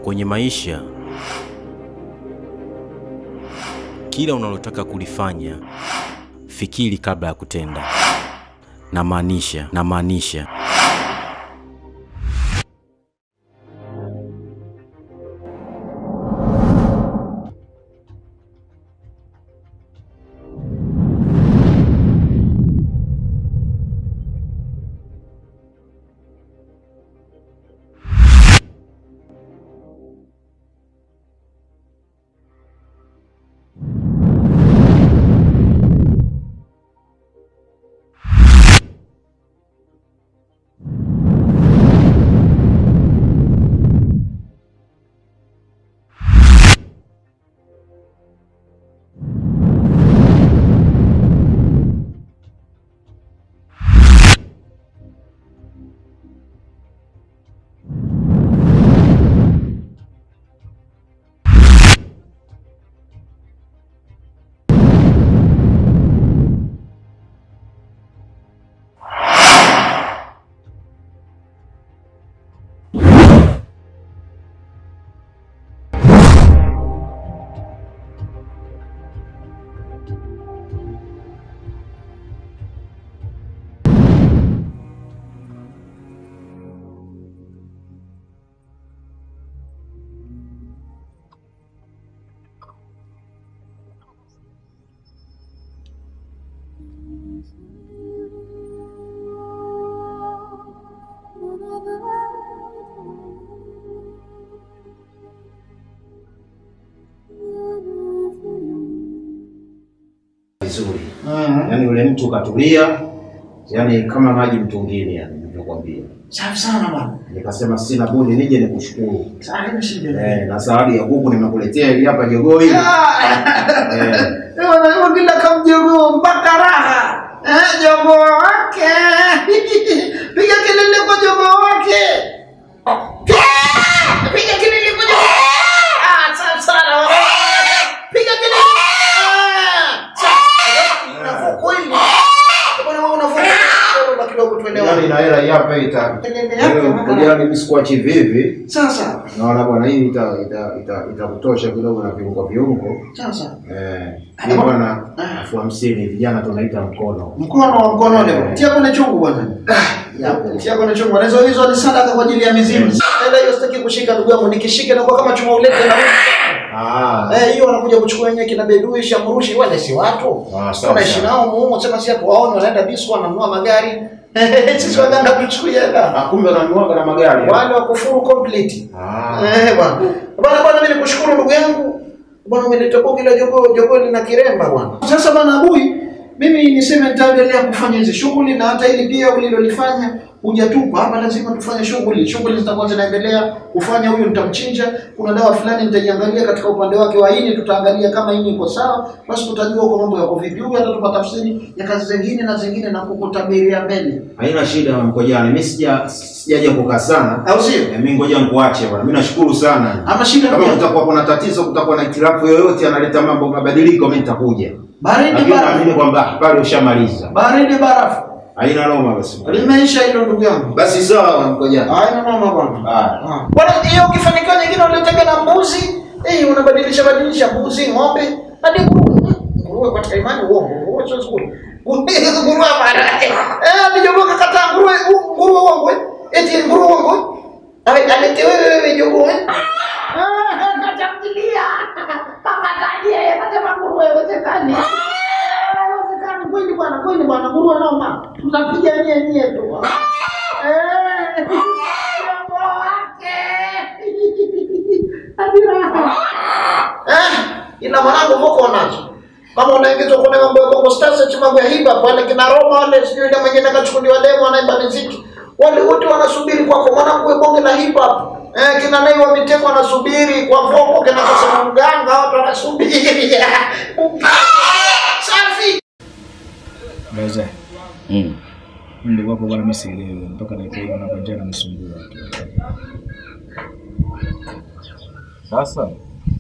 Kwenye maisha, kila unalotaka kulifanya, fikiri kabla ya kutenda. Namaanisha, namaanisha vizuri. Yaani yule mtu katulia, yaani kama maji mtungini, yani nilivyokuambia. Safi sana bwana. Nikasema sina budi nije nikushukuru. Sasa haina shida. Eh, na zawadi ya kuku nimekuletea hili hapa jogoo hili. Eh, Wanasema kila kamjogoo mpaka raha. Eh, jogoo wake. Piga kelele kwa jogoo wake. Piga kelele kwa jogoo. Ah, safi sana. Piga kelele. Ah, safi. Unafuku hili. Bwana wewe unafuku. Bwana kidogo tuelewane. yaani na hela hii hapa ita. Kelele yake. Wewe yaani mimi sikuachi vivi. Sasa. Naona bwana hii ita ita ita itakutosha kidogo na viungo viungo. Sasa. Eh, hii bwana elfu hamsini vijana tunaita mkono. Mkono wa mkono leo. Tia kwenye chungu bwana. Tia kwenye chungu. Na hizo hizo ni sadaka kwa ajili ya mizimu. Enda hiyo sitaki kushika ndugu yangu. Nikishika na kama chuma ulete na Ah. Eh, hiyo wanakuja kuchukua wenyewe kina bedui shamrushi wale si watu. Ah, sawa, Tunaishi sawa. nao muhimu sema si hapo waone wanaenda disco wananunua magari. Sisi waganga tuchukue hela. Ah, kumbe kanuaga na magari. Wale wa kufuru complete. Ah. Eh bwana. Bwana bwana mimi nikushukuru ndugu yangu. Bwana umeleta bogi la jogoo, jogoo lina kiremba bwana. Sasa bwana Abui, mimi niseme nitaendelea kufanya hizi shughuli na hata hili pia ulilolifanya hujatupa hapa, lazima tufanye shughuli. Shughuli zitakuwa zinaendelea kufanya. Huyu nitamchinja, kuna dawa fulani nitaiangalia katika upande wake wa ini, tutaangalia kama ini iko sawa, basi tutajua huko mambo yako vipi. Huyu atatupa tafsiri ya kazi zingine na zingine na kukutabiria mbele, Haina shida mkojani. Mimi sija sijaja kukaa sana. au sio? Eh, Mimi ngoja nikuache bwana. Mimi nashukuru sana. Ama shida Kama pia. kutakuwa kuna tatizo, kutakuwa na itilafu yoyote analeta mambo mabadiliko, mimi nitakuja. Baridi Lakini naamini barafu, kwamba pale ushamaliza. baridi barafu Haina noma basi. limeisha hilo ndugu yangu. Basi sawa mkojani. Haina mama bwana. Haya. Ah. Bwana, hiyo ukifanikiwa nyingine unatega na mbuzi, eh, unabadilisha badilisha mbuzi, ng'ombe, hadi nguruwe. Nguruwe katika imani uongo, nguruwe sio nzuri. Nguruwe mara. Eh, alijogoka kata nguruwe, u- nguruwe uongo. eh. Eti nguruwe uongo. Ai, alete wewe wewe jogo eh. Ah, katamtilia. Kama tajie, kata nguruwe wezekani. Wezekani kweli bwana, kweli bwana, nguruwe noma. Tutapiga nye nye tu. Eh. Jogo wake. Eh, ina mwanangu voko nazo. Kama unaingizwa kwenye mambo ya Bongo Stars eti mambo ya hip hop wale kina Roma wale sijui ile mwingine akachukuliwa demo wanaimba muziki. Wale wote wanasubiri kwako mwanangu wewe bonge la hip hop. Eh, kina Nay wa Mitego wanasubiri kwa voko kina Kasema mganga watu wanasubiri. Safi. Baza, mm. nilikuwa hapo bwana, mimi sielewi mpaka dakika hii hapa njaa inanisumbua. Sasa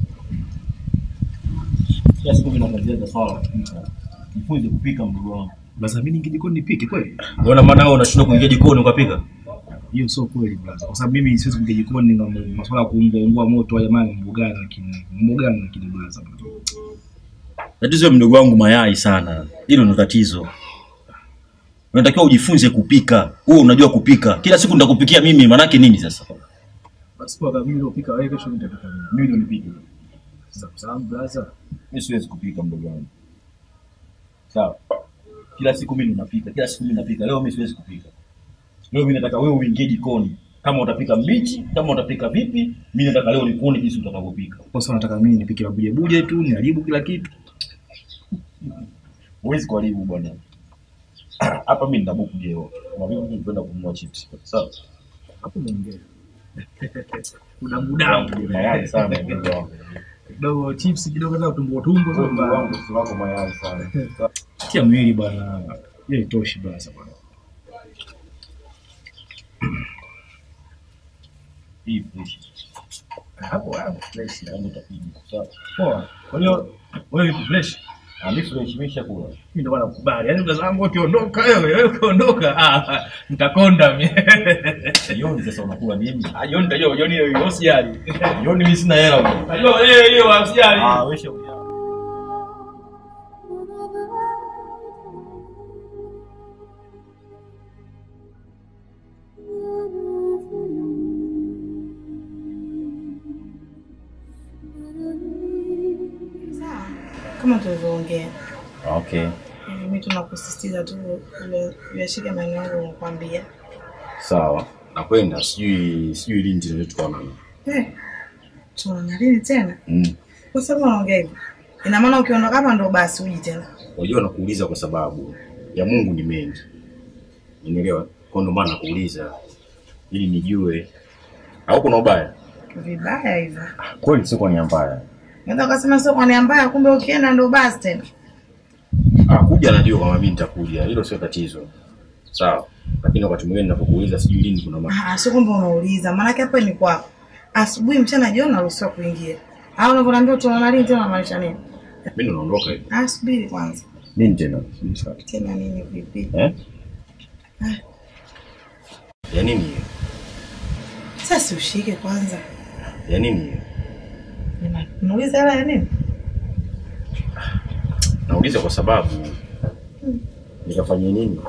kila siku vinafanyia swala la kupika. Jifunze kupika mdogo wangu. Baza, mimi ninge jikoni nipike kweli? Mbona maana wewe unashindwa kuingia jikoni ukapika? hiyo sio kweli brother, kwa sababu mimi siwezi kuingia jikoni na masuala ya kuungua ungua moto wa jamani, mambo gani lakini mambo gani lakini brother. Tatizo ya mdogo wangu mayai sana, hilo ndo tatizo. Unatakiwa ujifunze kupika. Wewe unajua kupika, kila siku nitakupikia mimi, manake nini sasa? Basi kwa mimi ndio pika wewe, kesho nitapika mimi. Mimi ndio nipike. Sasa kwa sababu brother, Mimi siwezi kupika mdogo wangu. Sawa. Kila siku mimi napika, kila siku mimi napika. Leo mimi siwezi kupika. Leo mimi nataka wewe uingie jikoni. Kama utapika mbichi, kama utapika vipi, mimi nataka leo nikuone jinsi utakavyopika. kwa sababu nataka mimi nipike mabuje buje tu, niharibu kila kitu. Huwezi kuharibu bwana. Hapa mimi nina buku jeo. Kama mimi nipenda kununua chips. Sawa. Hapo umeongea. Kuna mudamu Mayai sana mdogo wangu. kidogo chips kidogo na tumbo tumbo Mdogo sasa. wangu si wako mayai sana. Tia mwili bwana. Hiyo itoshi bwana bwana. Hii fresh. Hapo hapo fresh. Ndio utapiga. Sawa. Poa. Kwa hiyo wewe uko fresh. Ah, mimi fresh nimeshakula. Mimi ndio maana nakubali. Yaani mtazamo ukiondoka wewe, wewe ukiondoka, ah, nitakonda mimi. Jioni sasa unakula nini? Ah, Jioni nitajua jioni hiyo usijali. Jioni mimi sina hela bwana. Najua wewe hiyo usijali. Ah, wewe shauri yako. Sawa, kama tulivyoongea, Okay. mimi tunakusisitiza tu ule- uyashike maneno yangu nakwambia. Sawa, nakwenda, sijui sijui lini tena tukaonana. Eh, tunaona lini tena? Mm. Kwa sababu unaongea hivyo, ina maana ukiondoka hapa ndo basi uji tena. Unajua nakuuliza kwa sababu ya Mungu ni mengi, unielewa? Kwa ndo maana nakuuliza ili nijue, au kuna ubaya? Vibaya hivyo. Kweli sio kwa nia mbaya. Unaweza ukasema sio kwa nia mbaya, kumbe ukienda ndo basi tena. Ah, kuja najua kama mimi nitakuja, hilo sio tatizo. Sawa, lakini wakati mwingine ninapokuuliza sijui lini kuna mambo. Ah, sio kwamba unauliza, maanake hapa ni kwako. Asubuhi, mchana, jioni naruhusiwa kuingia. Au unavyoniambia tunaona lini tena unamaanisha nini? Mimi ndo naondoka hivi. Ah, subiri kwanza. Nini tena? Tena nini vipi? Eh? Ya nini hiyo? Sasa ushike kwanza. Ya nini hiyo? Nima- Unauliza hela ya nini? Nauliza kwa sababu nikafanyia nini?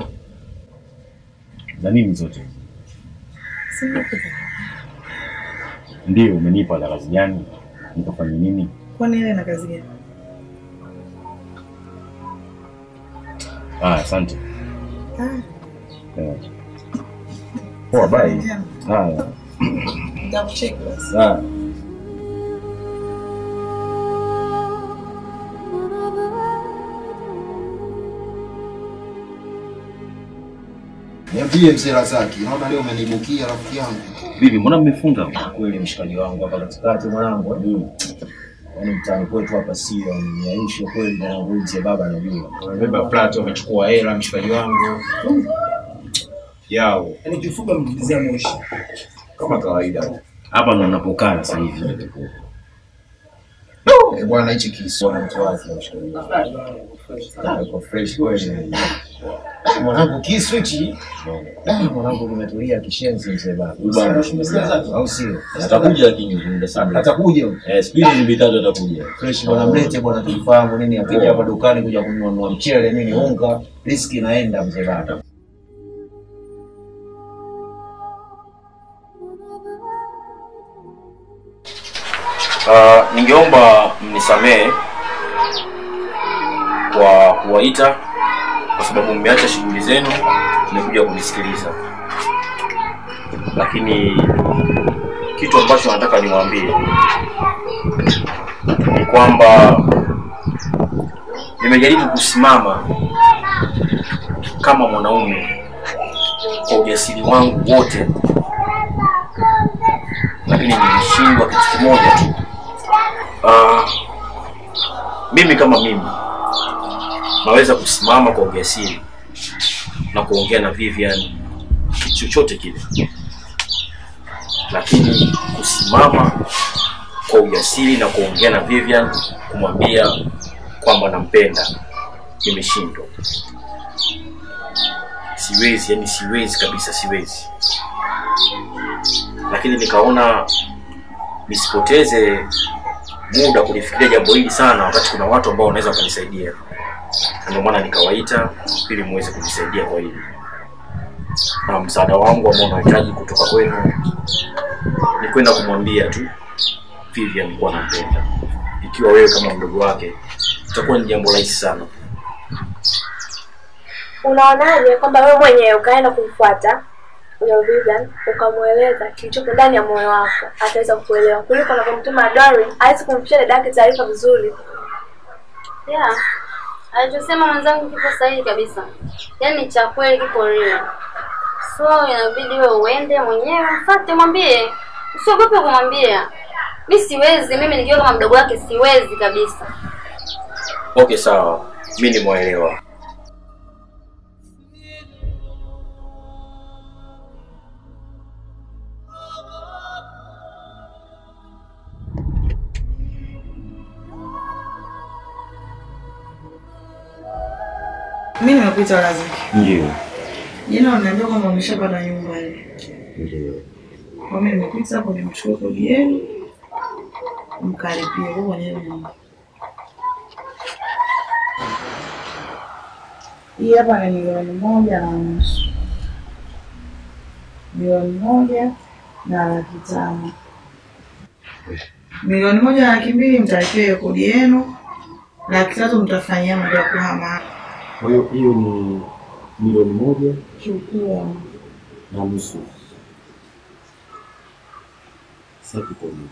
Na nini zote? Sina kitu. Ndio umenipa la kazi gani? Nikafanyia nini? Kwani ile na kazi gani? Ah, asante. Ah, Eh. Poa, bye. njema. Haya. Nitakucheki basi. Haya. Niambie mzee Razaki, naona leo umenibukia rafiki yangu. Vipi, mbona mmefunga? kweli mshikaji wangu hapa katikati mwanangu eh. yaani mtaani kwetu hapa sio ni aishi kweli mwanangu huyu mzee baba anajua Wamebeba flat wamechukua hela mshikaji wangu. Yao. yaani kifupa mkizia moshi Kama kawaida. Hapa ndo napokaa sasa hivi. Eh, bwana hichi kisu. bwana mtu wake mshikaji wangu Ah, yuko fresh kweli Mwanangu kisu hichi. Ah, mwanangu kimetulia kishenzi mzee baba Bwana. au sio Atakuja lakini muda sana. atakuja Eh, siku hizi ni vitatu atakuja. fresh bwana mlete bwana tulifahamu nini akija hapa dukani kuja kununua mchele nini unga riski inaenda mzee baba Uh, ningeomba mnisamehe kwa kuwaita kwa sababu mmeacha shughuli zenu mmekuja kunisikiliza, lakini kitu ambacho nataka niwaambie ni kwamba nimejaribu kusimama kama mwanaume kwa ujasiri wangu wote, lakini nilishindwa kitu kimoja tu. Uh, mimi kama mimi naweza kusimama kwa ujasiri na kuongea na Vivian kitu chochote kile, lakini kusimama kwa ujasiri na kuongea na Vivian kumwambia kwamba nampenda, nimeshindwa. Siwezi, yani siwezi kabisa, siwezi. lakini nikaona nisipoteze muda kulifikiria jambo hili sana, wakati kuna watu ambao wanaweza wakanisaidia. Na Ndio maana nikawaita ili muweze kunisaidia kwa hili, na msaada wangu ambao unahitaji kutoka kwenu ni kwenda kumwambia tu Vivian kuwa nampenda. Ikiwa wewe kama mdogo wake, itakuwa ni jambo rahisi sana. Unaonaje kwamba wewe mwenyewe ukaenda kumfuata huyo Vivian ukamweleza kilichopo ndani ya moyo wako, ataweza kukuelewa kuliko unavyomtuma Doreen awezi kumfikisha dada yake taarifa vizuri. Yeah. Alichosema mwenzangu kipo sahihi kabisa. Yaani cha kweli kipo real. So inabidi wewe uende mwenyewe mfuate mwambie. Usiogope kumwambia. Mi siwezi, mimi nikiwa kama mdogo wake siwezi kabisa. Okay, sawa, mi nimwaelewa. Mi nimekuita lazima. Ndio, Jana unaniambia kwamba umeshapata nyumba ile. ndio. Kwa mimi nimekuita hapo nimchukue kodi yenu mkaripie kwa kwenye hiyo nyumba. Hii hapa ni milioni moja na nusu. Milioni moja na laki tano. Milioni moja na laki mbili mtalipia hiyo kodi yenu, laki tatu mtafanyia mambo ya kuhama. Kwa hiyo hiyo ni milioni moja Chukua. na nusu. Sasa tuko hivi.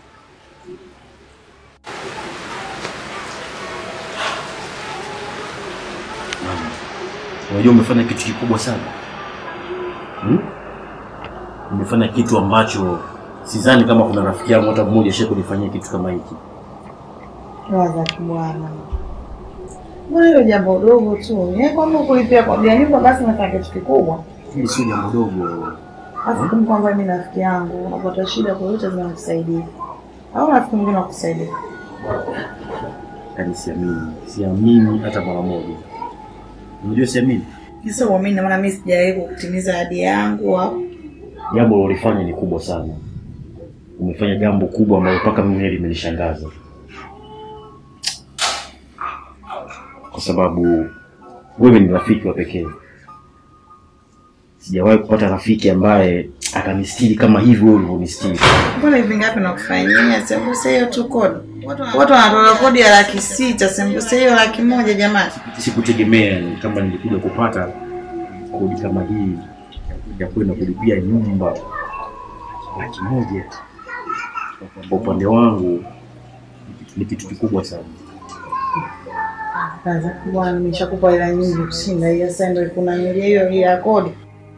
Mama, Unajua umefanya kitu kikubwa sana hmm? Umefanya kitu ambacho sidhani kama kuna rafiki yangu hata mmoja shai kunifanyia kitu kama hiki. Waza bwana. Mbona hilo jambo dogo tu? Yeye kwamba kulipia kodi ya nyumba basi nafanya kitu kikubwa. Hili sio jambo dogo. Hasa kama kwamba mimi rafiki yangu unapata shida kwa yote lazima nikusaidia. Au rafiki mwingine akusaidie. Yaani siamini, siamini hata mara moja. Unajua siamini, Kisa uamini na maana mimi sijawahi kutimiza ahadi yangu au jambo ulilofanya ni kubwa sana. Umefanya jambo kubwa ambalo mpaka mimi mwenyewe limenishangaza, kwa sababu wewe ni rafiki wa pekee. Sijawahi kupata rafiki ambaye akanistiri kama hivi wewe ulivyonistiri. mbona hivi ngapi nakufanyia? Sembuse hiyo tu kodi. Watu wanatoa kodi ya laki sita, sembuse hiyo laki moja jamani. Sikutegemea ni kama nilikuja kupata kodi kama hii ya kwenda kulipia nyumba laki moja. Kwa upande wangu ni kitu kikubwa sana. Kaza bwana, nimeshakupa hela nyingi kushinda hiyo, sasa ndio kuna milia hiyo ya kodi.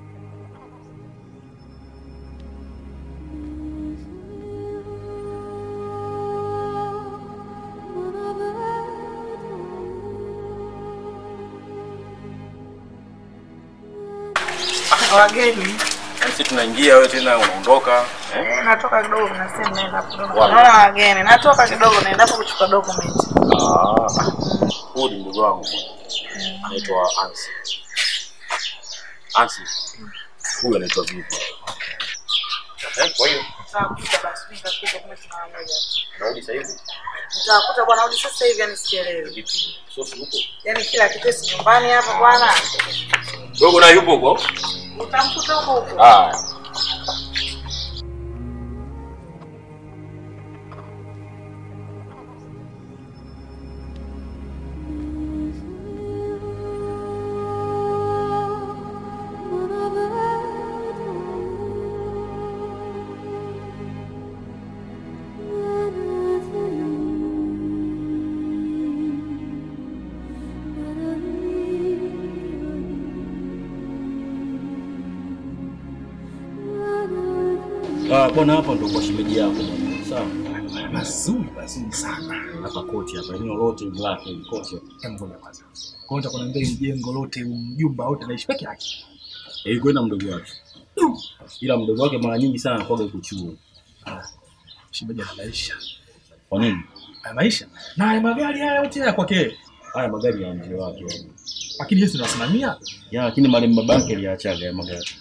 Wageni Sisi tunaingia, wewe tena unaondoka eh? natoka kidogo, nasema naenda kidogo. Wapi? Naona wageni, natoka kidogo, naenda hapo kuchukua document. Ah, huyu ni mdogo wangu anaitwa Ansi. Ansi, huyu anaitwa Vivi. Eh, kwa hiyo Nitakuta basi, nitakuta kama tunaangalia. narudi sasa hivi. Nitakuta bwana, hadi sasa hivi yani sielewi. Vipi? Sosi huko? Yaani kila kitu si nyumbani hapa bwana. Dogo naye yupo huko? Utamkuta huko huko. Ah. Ah, bwana hapa ndo kwa shemeji yako bwana. Sawa. Mazuri mazuri sana. Hapa kochi hapa eneo lote ni lake ni kochi. Hebu ngoja kwanza. Kwa hiyo nitakwambia hili jengo lote, mjumba wote naishi peke yake. Eh, kwenda mdogo wake. Ila mdogo wake mara nyingi sana anakuwa kuchuo. Shemeji ana maisha. Kwa nini? Ana maisha. Na haya magari haya yote ya kwake. Haya magari ya mzee wake. yani. Lakini Yesu anasimamia. Ya lakini marehemu baba yake aliachaga ya magari.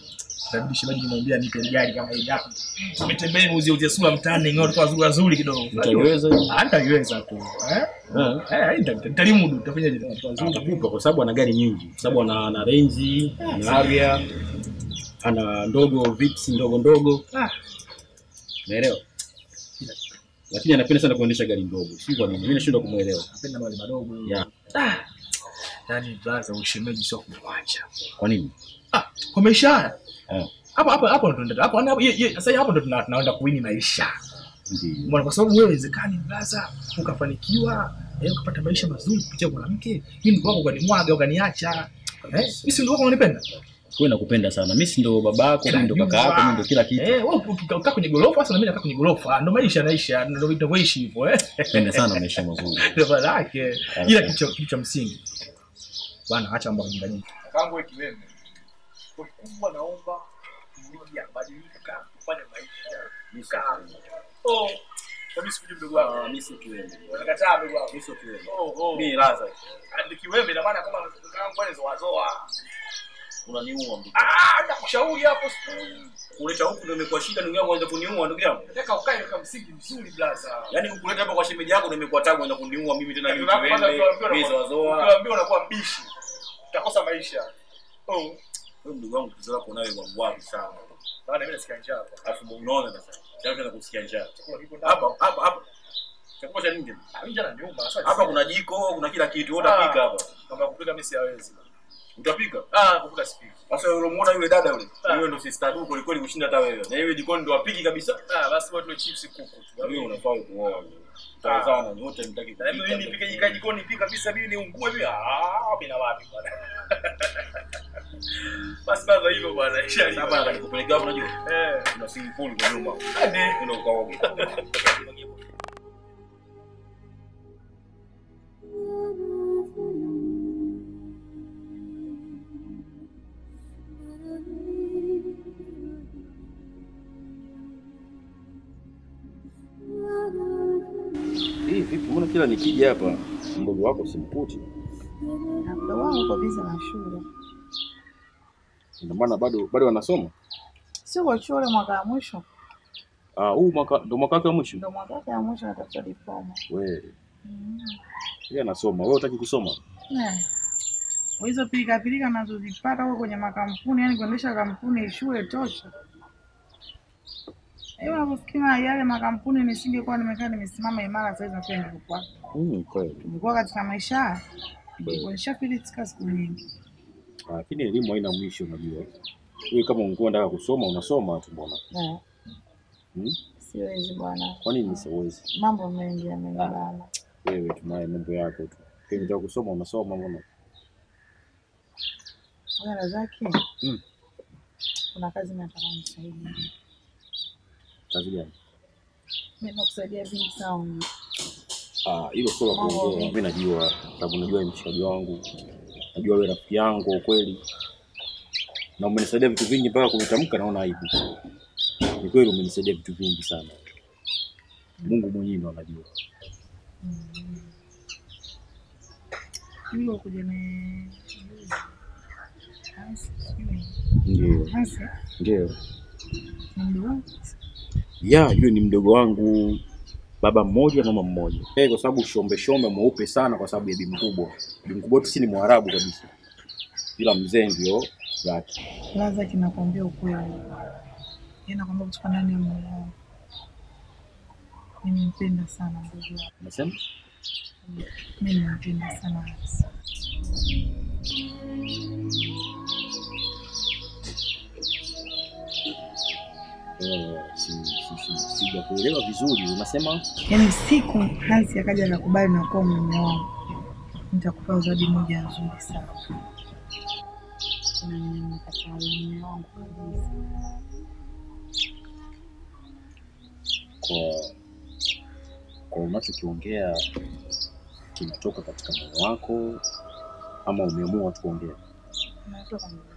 Itabidi shemeji nimwambia nipe gari kama hili hapa. Umetembea uzie uzie sura mtaani ngao kwa zuri nzuri kidogo. Utaiweza? Ah, nitaiweza tu. Eh? Eh. Eh, nita- nitalimudu, nitafanyaje kwa zuri. Atakupa kwa sababu ana gari nyingi, kwa sababu ana ana Range, ana Harrier, ana ndogo Vitz ndogo ndogo, Ah, unaelewa? Lakini anapenda sana kuendesha gari ndogo, si kwa nini? Mimi nashindwa kumuelewa. napenda mali madogo. Yeah. Ah. Yaani brother ushemeji sio kumwacha. Kwa nini? Ah, kwa maisha haya. Eh. Hapo hapo hapo ndo tunaenda. Hapo hapo ye- ye- sasa hapo ndo tuna- tunaenda kuwini maisha. Ndio. Mbona kwa sababu wewe inawezekani brother ukafanikiwa eh, ukapata maisha mazuri kupitia mwanamke. Mimi ndio wako ukanimwaga ukaniacha. Eh, mimi si ndio wako unanipenda? Wewe nakupenda sana. Mimi si ndo babako, mimi ndo kaka yako, mimi ndo kila kitu. Eh, wewe ukikaa kwenye gorofa sasa na mimi nakaa kwenye gorofa. Ndio maisha naisha, ndio tunavyoishi hivyo eh. Pende sana maisha mazuri. Ndio maana yake. Ila kitu cha- kitu cha msingi. Bwana acha mambo ya kijinga jinga. Kangu ikiwemo. Kwa kubwa naomba mrudi abadilika kufanya maisha. Nikaa. Oh. Mimi sikuje mdogo wangu. Mimi si kiwembe. Unakataa mdogo wangu. Mimi sio kiwembe. Oh, oh. Mimi laza. Nikiwembe ina maana kama kangu bwana zoa zoa. Unaniua mdogo. Ah, nakushauri hapo siku. Kuleta huku ndio imekuwa shida ndugu yangu, anza kuniua ndugu yangu. Nataka ukae kwa msingi mzuri blaza. Yaani kukuleta hapa kwa shemeji yako ndio imekuwa tabu, anza kuniua mimi tena mimi Tunapo- kwanza kiwembe. ukiambiwa Mimi unakuwa- zoa zoa. Ukiambiwa unakuwa mbishi. Utakosa maisha. Oh. Wewe mdogo wangu tatizo lako nawe wapi sana. Bana mimi nasikia njaa hapa. Alafu unaona sasa. Sasa na kusikia njaa. Chakula kipo ndani. Hapa hapa hapa. Chakula cha nini? Ah, mimi njaa nyuma. Sasa Hapa kuna jiko, kuna kila kitu. Wewe utapika hapa. Kama kupika mimi siwezi. Utapika? Ah, kupika sipiki. Sasa yule unamuona yule dada yule. Ah. Yule ndo sister du kweli kweli kushinda hata wewe. Na yeye jikoni ndo apiki kabisa. Ah, basi watu wa chips kuku. tu. Wewe unafaa kuoa. Tazama nyote mtaki Na mimi nipike jika jikoni pika kabisa mimi niungue mimi. Ah, mimi na wapi bwana. Basi baba hivyo bwana. Isha Sasa hapa atakupelekea hapo unajua. Eh. Kuna swimming pool kwa nyuma. Hadi. Ndio ukaoge. Hii vipi? Mbona kila nikija hapa mdogo wako simkuti? Na mdogo wangu uko bizi na shule, Ina maana bado bado wanasoma? sio kwa shule, mwaka wa mwisho Ah, huu mwaka ndo mwaka wake wa mwisho. ndo mwaka wake wa mwisho anatafuta diploma. Wewe, Mm. yeye anasoma. Wewe hutaki kusoma? Eh. Kwa hizo pilika pilika nazozipata huko kwenye makampuni, yani kuendesha kampuni shule tosha. Hiyo unaposikia yale makampuni, nisingekuwa nimekaa nimesimama imara sasa hivi nafikiri ningekuwa Mm, kweli. ningekuwa katika maisha haya ningekuwa nishafilisika siku nyingi. Lakini elimu haina mwisho unajua. Wewe kama ungekuwa unataka kusoma unasoma tu bwana. Eh, Hmm? siwezi bwana, Kwa nini siwezi? mambo mengi yamenibana. Wewe tunaye mambo yako tu. Kile unataka kusoma unasoma mbona? Bwana zake Mm. kuna kazi nataka unisaidie. Kazi gani? Mimi nakusaidia vingi sana. Ah, hilo sio la Mambo kuongea. mengi. Mimi najua sababu najua ni mshikaji wangu. Najua wewe rafiki yangu kwa kweli. Na umenisaidia vitu vingi mpaka kuvitamka naona aibu. Ni kweli umenisaidia vitu vingi sana. Mungu mwenyewe ndo anajua. Yule kuja ni Hansi, sijui. Ndio. Hansi, Ndio. ni mdogo wangu. ya yule ni mdogo wangu baba mmoja mama mmoja hey, kwa sababu shombe shombe mweupe sana kwa sababu ya bi mkubwa bi mkubwa tu si ni mwarabu kabisa ila mzee ndio black Laza kinakwambia ukweli. Yeye nakwambia kutoka ndani ya moyo wangu. Nimempenda sana mdogo wangu. unasema Mimi nimempenda sana Hansi. Eh, si, si, si, sijakuelewa vizuri unasema Yaani siku Hansi akaja akakubali na kuwa mume wangu, nitakupa zawadi moja nzuri sana. Na nimemkataa mume wangu kabisa. kwa kwa unachokiongea kinatoka katika moyo wako ama umeamua tu kuongea Unatoka moyo wangu.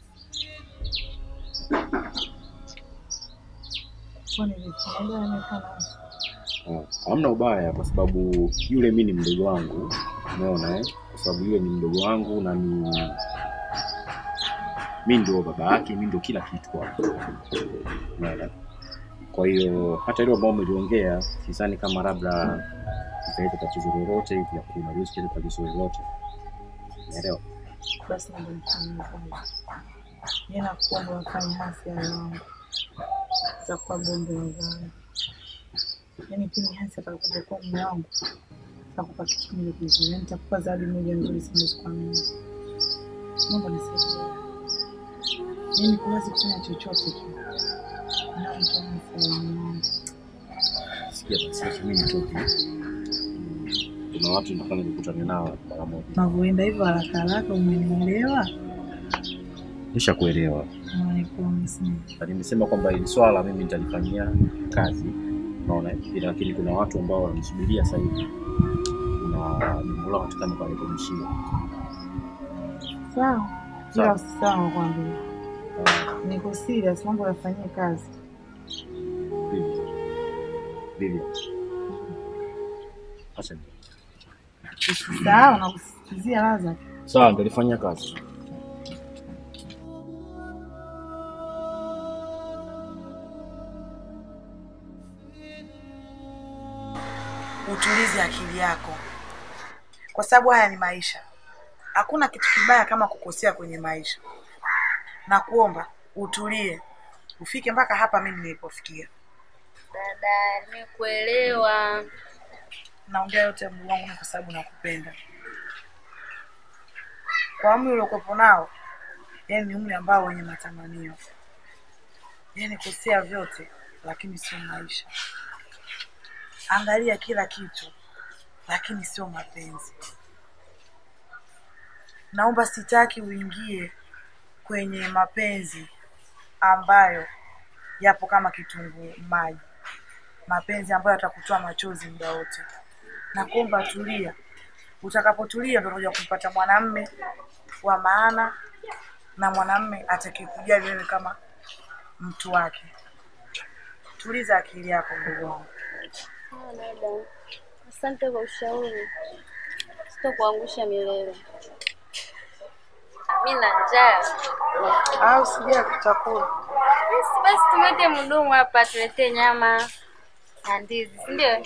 Kwani vipi? Unajua nimefanya Hansi? Ah, hamna ubaya kwa sababu yule mi ni mdogo wangu umeona eh? kwa sababu yule ni mdogo wangu na ni mi ndio baba yake, mi ndio kila kitu kwake. Unaelewa? Kwa hiyo hata ile ambao umeliongea, sidhani kama labda italeta tatizo lolote hivi ya kuimarisha ile tatizo lolote. Unaelewa? basi ndio nifanyie kazi. Yeye nakuomba wafanye hasi ya wangu za kuwa bombe la zao. Yaani pindi hasi atakapokuwa mume wangu takupa kitu kimoja kizuri, yaani nitakupa zawadi moja nzuri sana siku mimi. Naomba nisaidie. Yaani kuwezi kufanya chochote tu. Na mtu anafanya wangu. Sikia basi, acha mimi nitoke. Kuna watu nafanya nikutane nao mara moja. Unavyoenda hivyo haraka haraka, umenielewa? Nishakuelewa. Naikuwa Na nimesema kwamba hili swala mimi nitalifanyia kazi, unaona, ila lakini kuna watu ambao wananisubiria sasa hivi na jambo lao nataka nikarekebishie. Sawa, Sawa. ila usisahau nakwambia, niko serious, mambo yafanyie kazi. Vivi, Vivi, acha ni- Usisahau na kusisitizia laza. sawa, nitalifanyia kazi. Utulize akili yako, kwa sababu haya ni maisha. Hakuna kitu kibaya kama kukosea kwenye maisha, na kuomba utulie, ufike mpaka hapa mimi nilipofikia. Dada, nimekuelewa. Naongea yote ya Mungu wangu ni kwa sababu nakupenda. Kwa umri uliokuwepo nao, yani ni umri ambao wenye matamanio, yani kosea vyote, lakini sio maisha. Angalia kila kitu, lakini sio mapenzi. Naomba, sitaki uingie kwenye mapenzi ambayo yapo kama kitunguu maji, mapenzi ambayo yatakutoa machozi muda wote. Nakuomba tulia, utakapotulia ndio utakuja kumpata mwanamme wa maana na mwanamme atakayekujali wewe kama mtu wake. Tuliza akili yako ndugu wangu. Ah, dada, asante kwa ushauri, sitokuangusha milele. Mi na njaa. Au sija kutakula. Basi basi, tumwete mhudumu hapa tuletee nyama na ndizi, si ndio?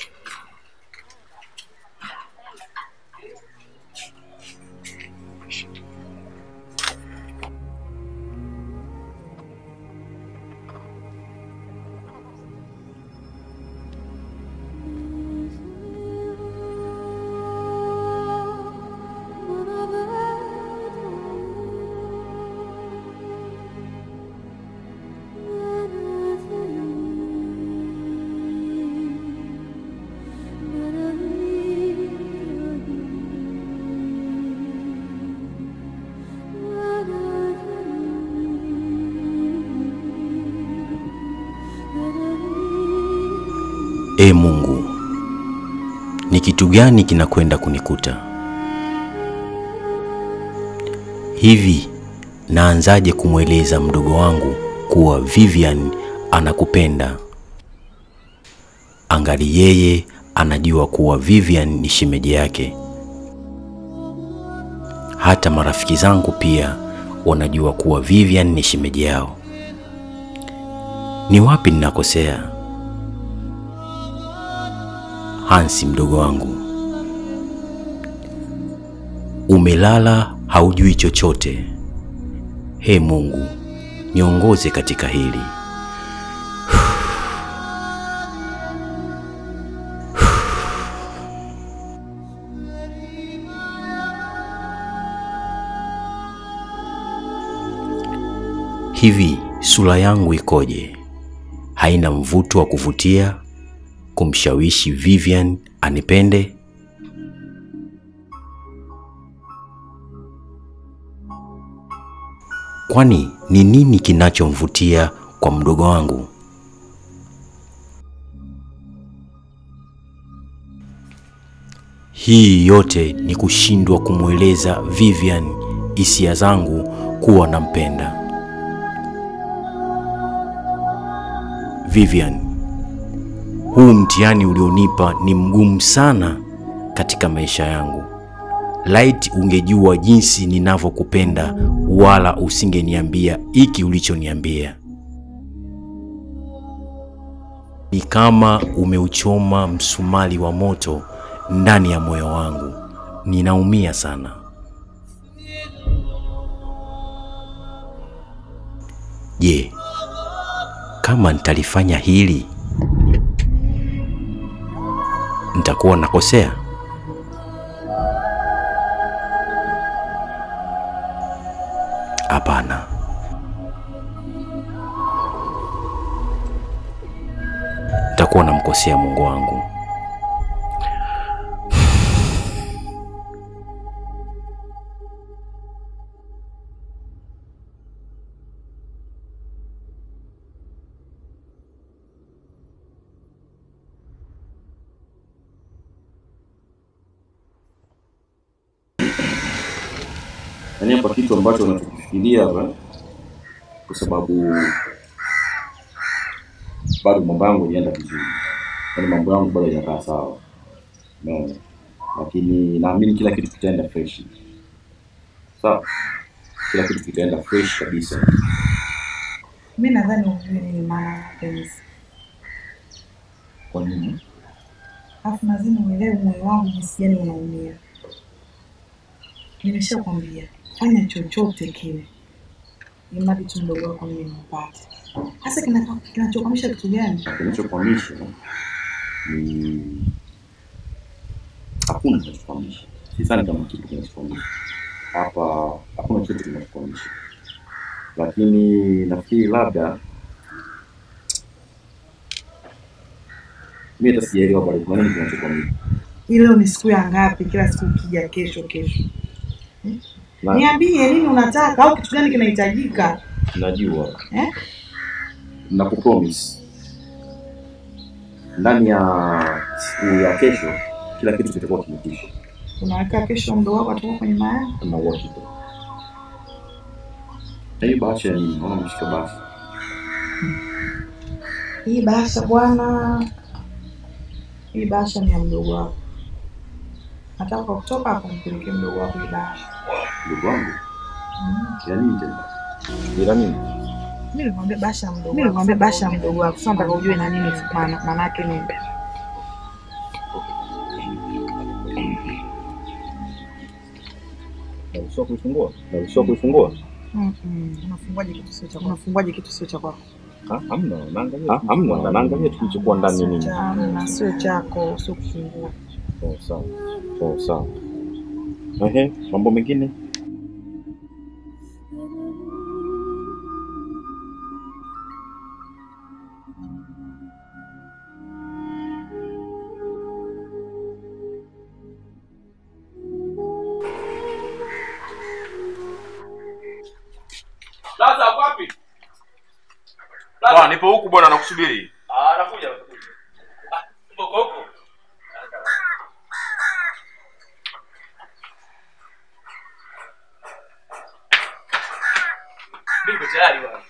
E Mungu, ni kitu gani kinakwenda kunikuta hivi? Naanzaje kumweleza mdogo wangu kuwa Vivian anakupenda, angali yeye anajua kuwa Vivian ni shemeji yake. Hata marafiki zangu pia wanajua kuwa Vivian ni shemeji yao. Ni wapi ninakosea? Hansi mdogo wangu, umelala haujui chochote. He Mungu, niongoze katika hili. Hivi sura yangu ikoje? Haina mvuto wa kuvutia kumshawishi Vivian anipende? Kwani ni nini kinachomvutia kwa mdogo wangu? Hii yote ni kushindwa kumweleza Vivian hisia zangu kuwa nampenda. Vivian, huu mtihani ulionipa ni mgumu sana katika maisha yangu. laiti ungejua jinsi ninavyokupenda, wala usingeniambia hiki ulichoniambia. Ni kama umeuchoma msumali wa moto ndani ya moyo wangu. Ninaumia sana. Je, kama nitalifanya hili nitakuwa nakosea? Hapana. Nitakuwa namkosea Mungu wangu. Yaani hapa kitu ambacho unachokifikiria hapa, kwa sababu bado mambo yangu yanaenda vizuri, yaani mambo yangu bado hayajakaa sawa, umeona, lakini naamini kila kitu kitaenda fresh, sawa, kila kitu kitaenda fresh kabisa. Mi nadhani ujue nini maana ya mapenzi, Kwa nini? alafu lazima uelewe moyo wangu jinsi gani unaumia. Nimeshakwambia fanya chochote kile, imradi tu mdogo wako mimi nimpate. Hasa kina- kinachokwamisha kitu gani? Kinachokwamisha ni hakuna kinachokwamisha, sidhani kama kitu kinachokwamisha hapa, hakuna kitu kinachokwamisha, lakini nafikiri labda mi hata sijaelewa bado kuna nini kinachokwamisha. Hii leo ni siku ya ngapi? Kila siku ukija kesho kesho. Na- Niambie nini unataka au kitu gani kinahitajika Najua eh? na kupromise ndani ya siku ya kesho kila kitu kitakuwa kimetisha Unaweka kesho mdogo wako atakuwa kwenye mayai. na uhakika. Na hii bahasha ya nini? Naona umeshika bahasha. Hii bahasha bwana, hii bahasha ni ya mdogo wako. Nataka kwa kutoka hapo mpelekee mdogo wako hii bahasha. Ndugu wangu, Mm. ya nini tena? Ila nini? Mimi nilikwambia bahasha ya mdogo wako. Mimi nilikwambia bahasha ya mdogo wako. Sasa nataka ujue na nini maana maana yake nini. Naruhusiwa kuifungua? Naruhusiwa kuifungua? Mm-mm. Unafunguaje kitu sio cha kwako? Unafunguaje kitu sio cha kwako? Ah, Hamna, naangalia. Ah, Hamna, naangalia tu kilichokuwa ndani nini. Hamna, sio chako, sio kufungua. Oh, sawa. Oh, sawa. Ehe, mambo mengine? Sasa wapi? Bwana, nipo huku bwana, nakusubiri. Ah, nakuja. Ah, mboko huko. Niko tayari bwana.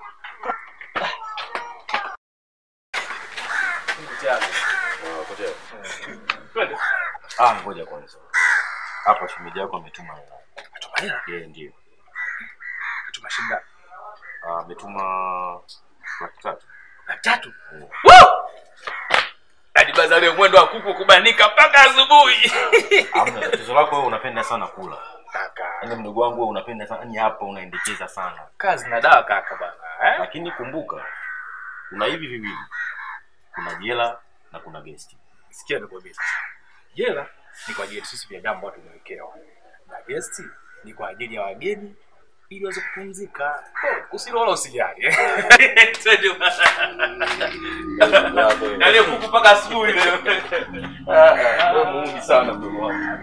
Niko tayari. Twende. Ah, ngoja kwanza. Hapa shemeji yako ametuma hela. Tuma hela. Yeye ndio. Tuma shilingi ngapi? Ah, ametuma laki tatu. Laki tatu. Woo! Hadi bazari mwendo wa kuku kubanika mpaka asubuhi. Hamna tatizo lako wewe unapenda sana kula. Kaka. Yaani mdogo wangu wewe unapenda sana, yaani hapa unaendekeza sana. Kazi na dawa kaka bana. Eh? Lakini kumbuka kuna hivi viwili. Kuna jela na kuna gesti. Sikia nikwambie sasa. Jela ni kwa ajili ya sisi binadamu ambao tumewekewa, na gesti ni kwa ajili ya wageni ili waweze kupumzika. Oh, Usilo wala usijali. Twende bwana. Yaani kuku mpaka asubuhi leo. Ah, ah, wewe muungi sana mdogo wangu.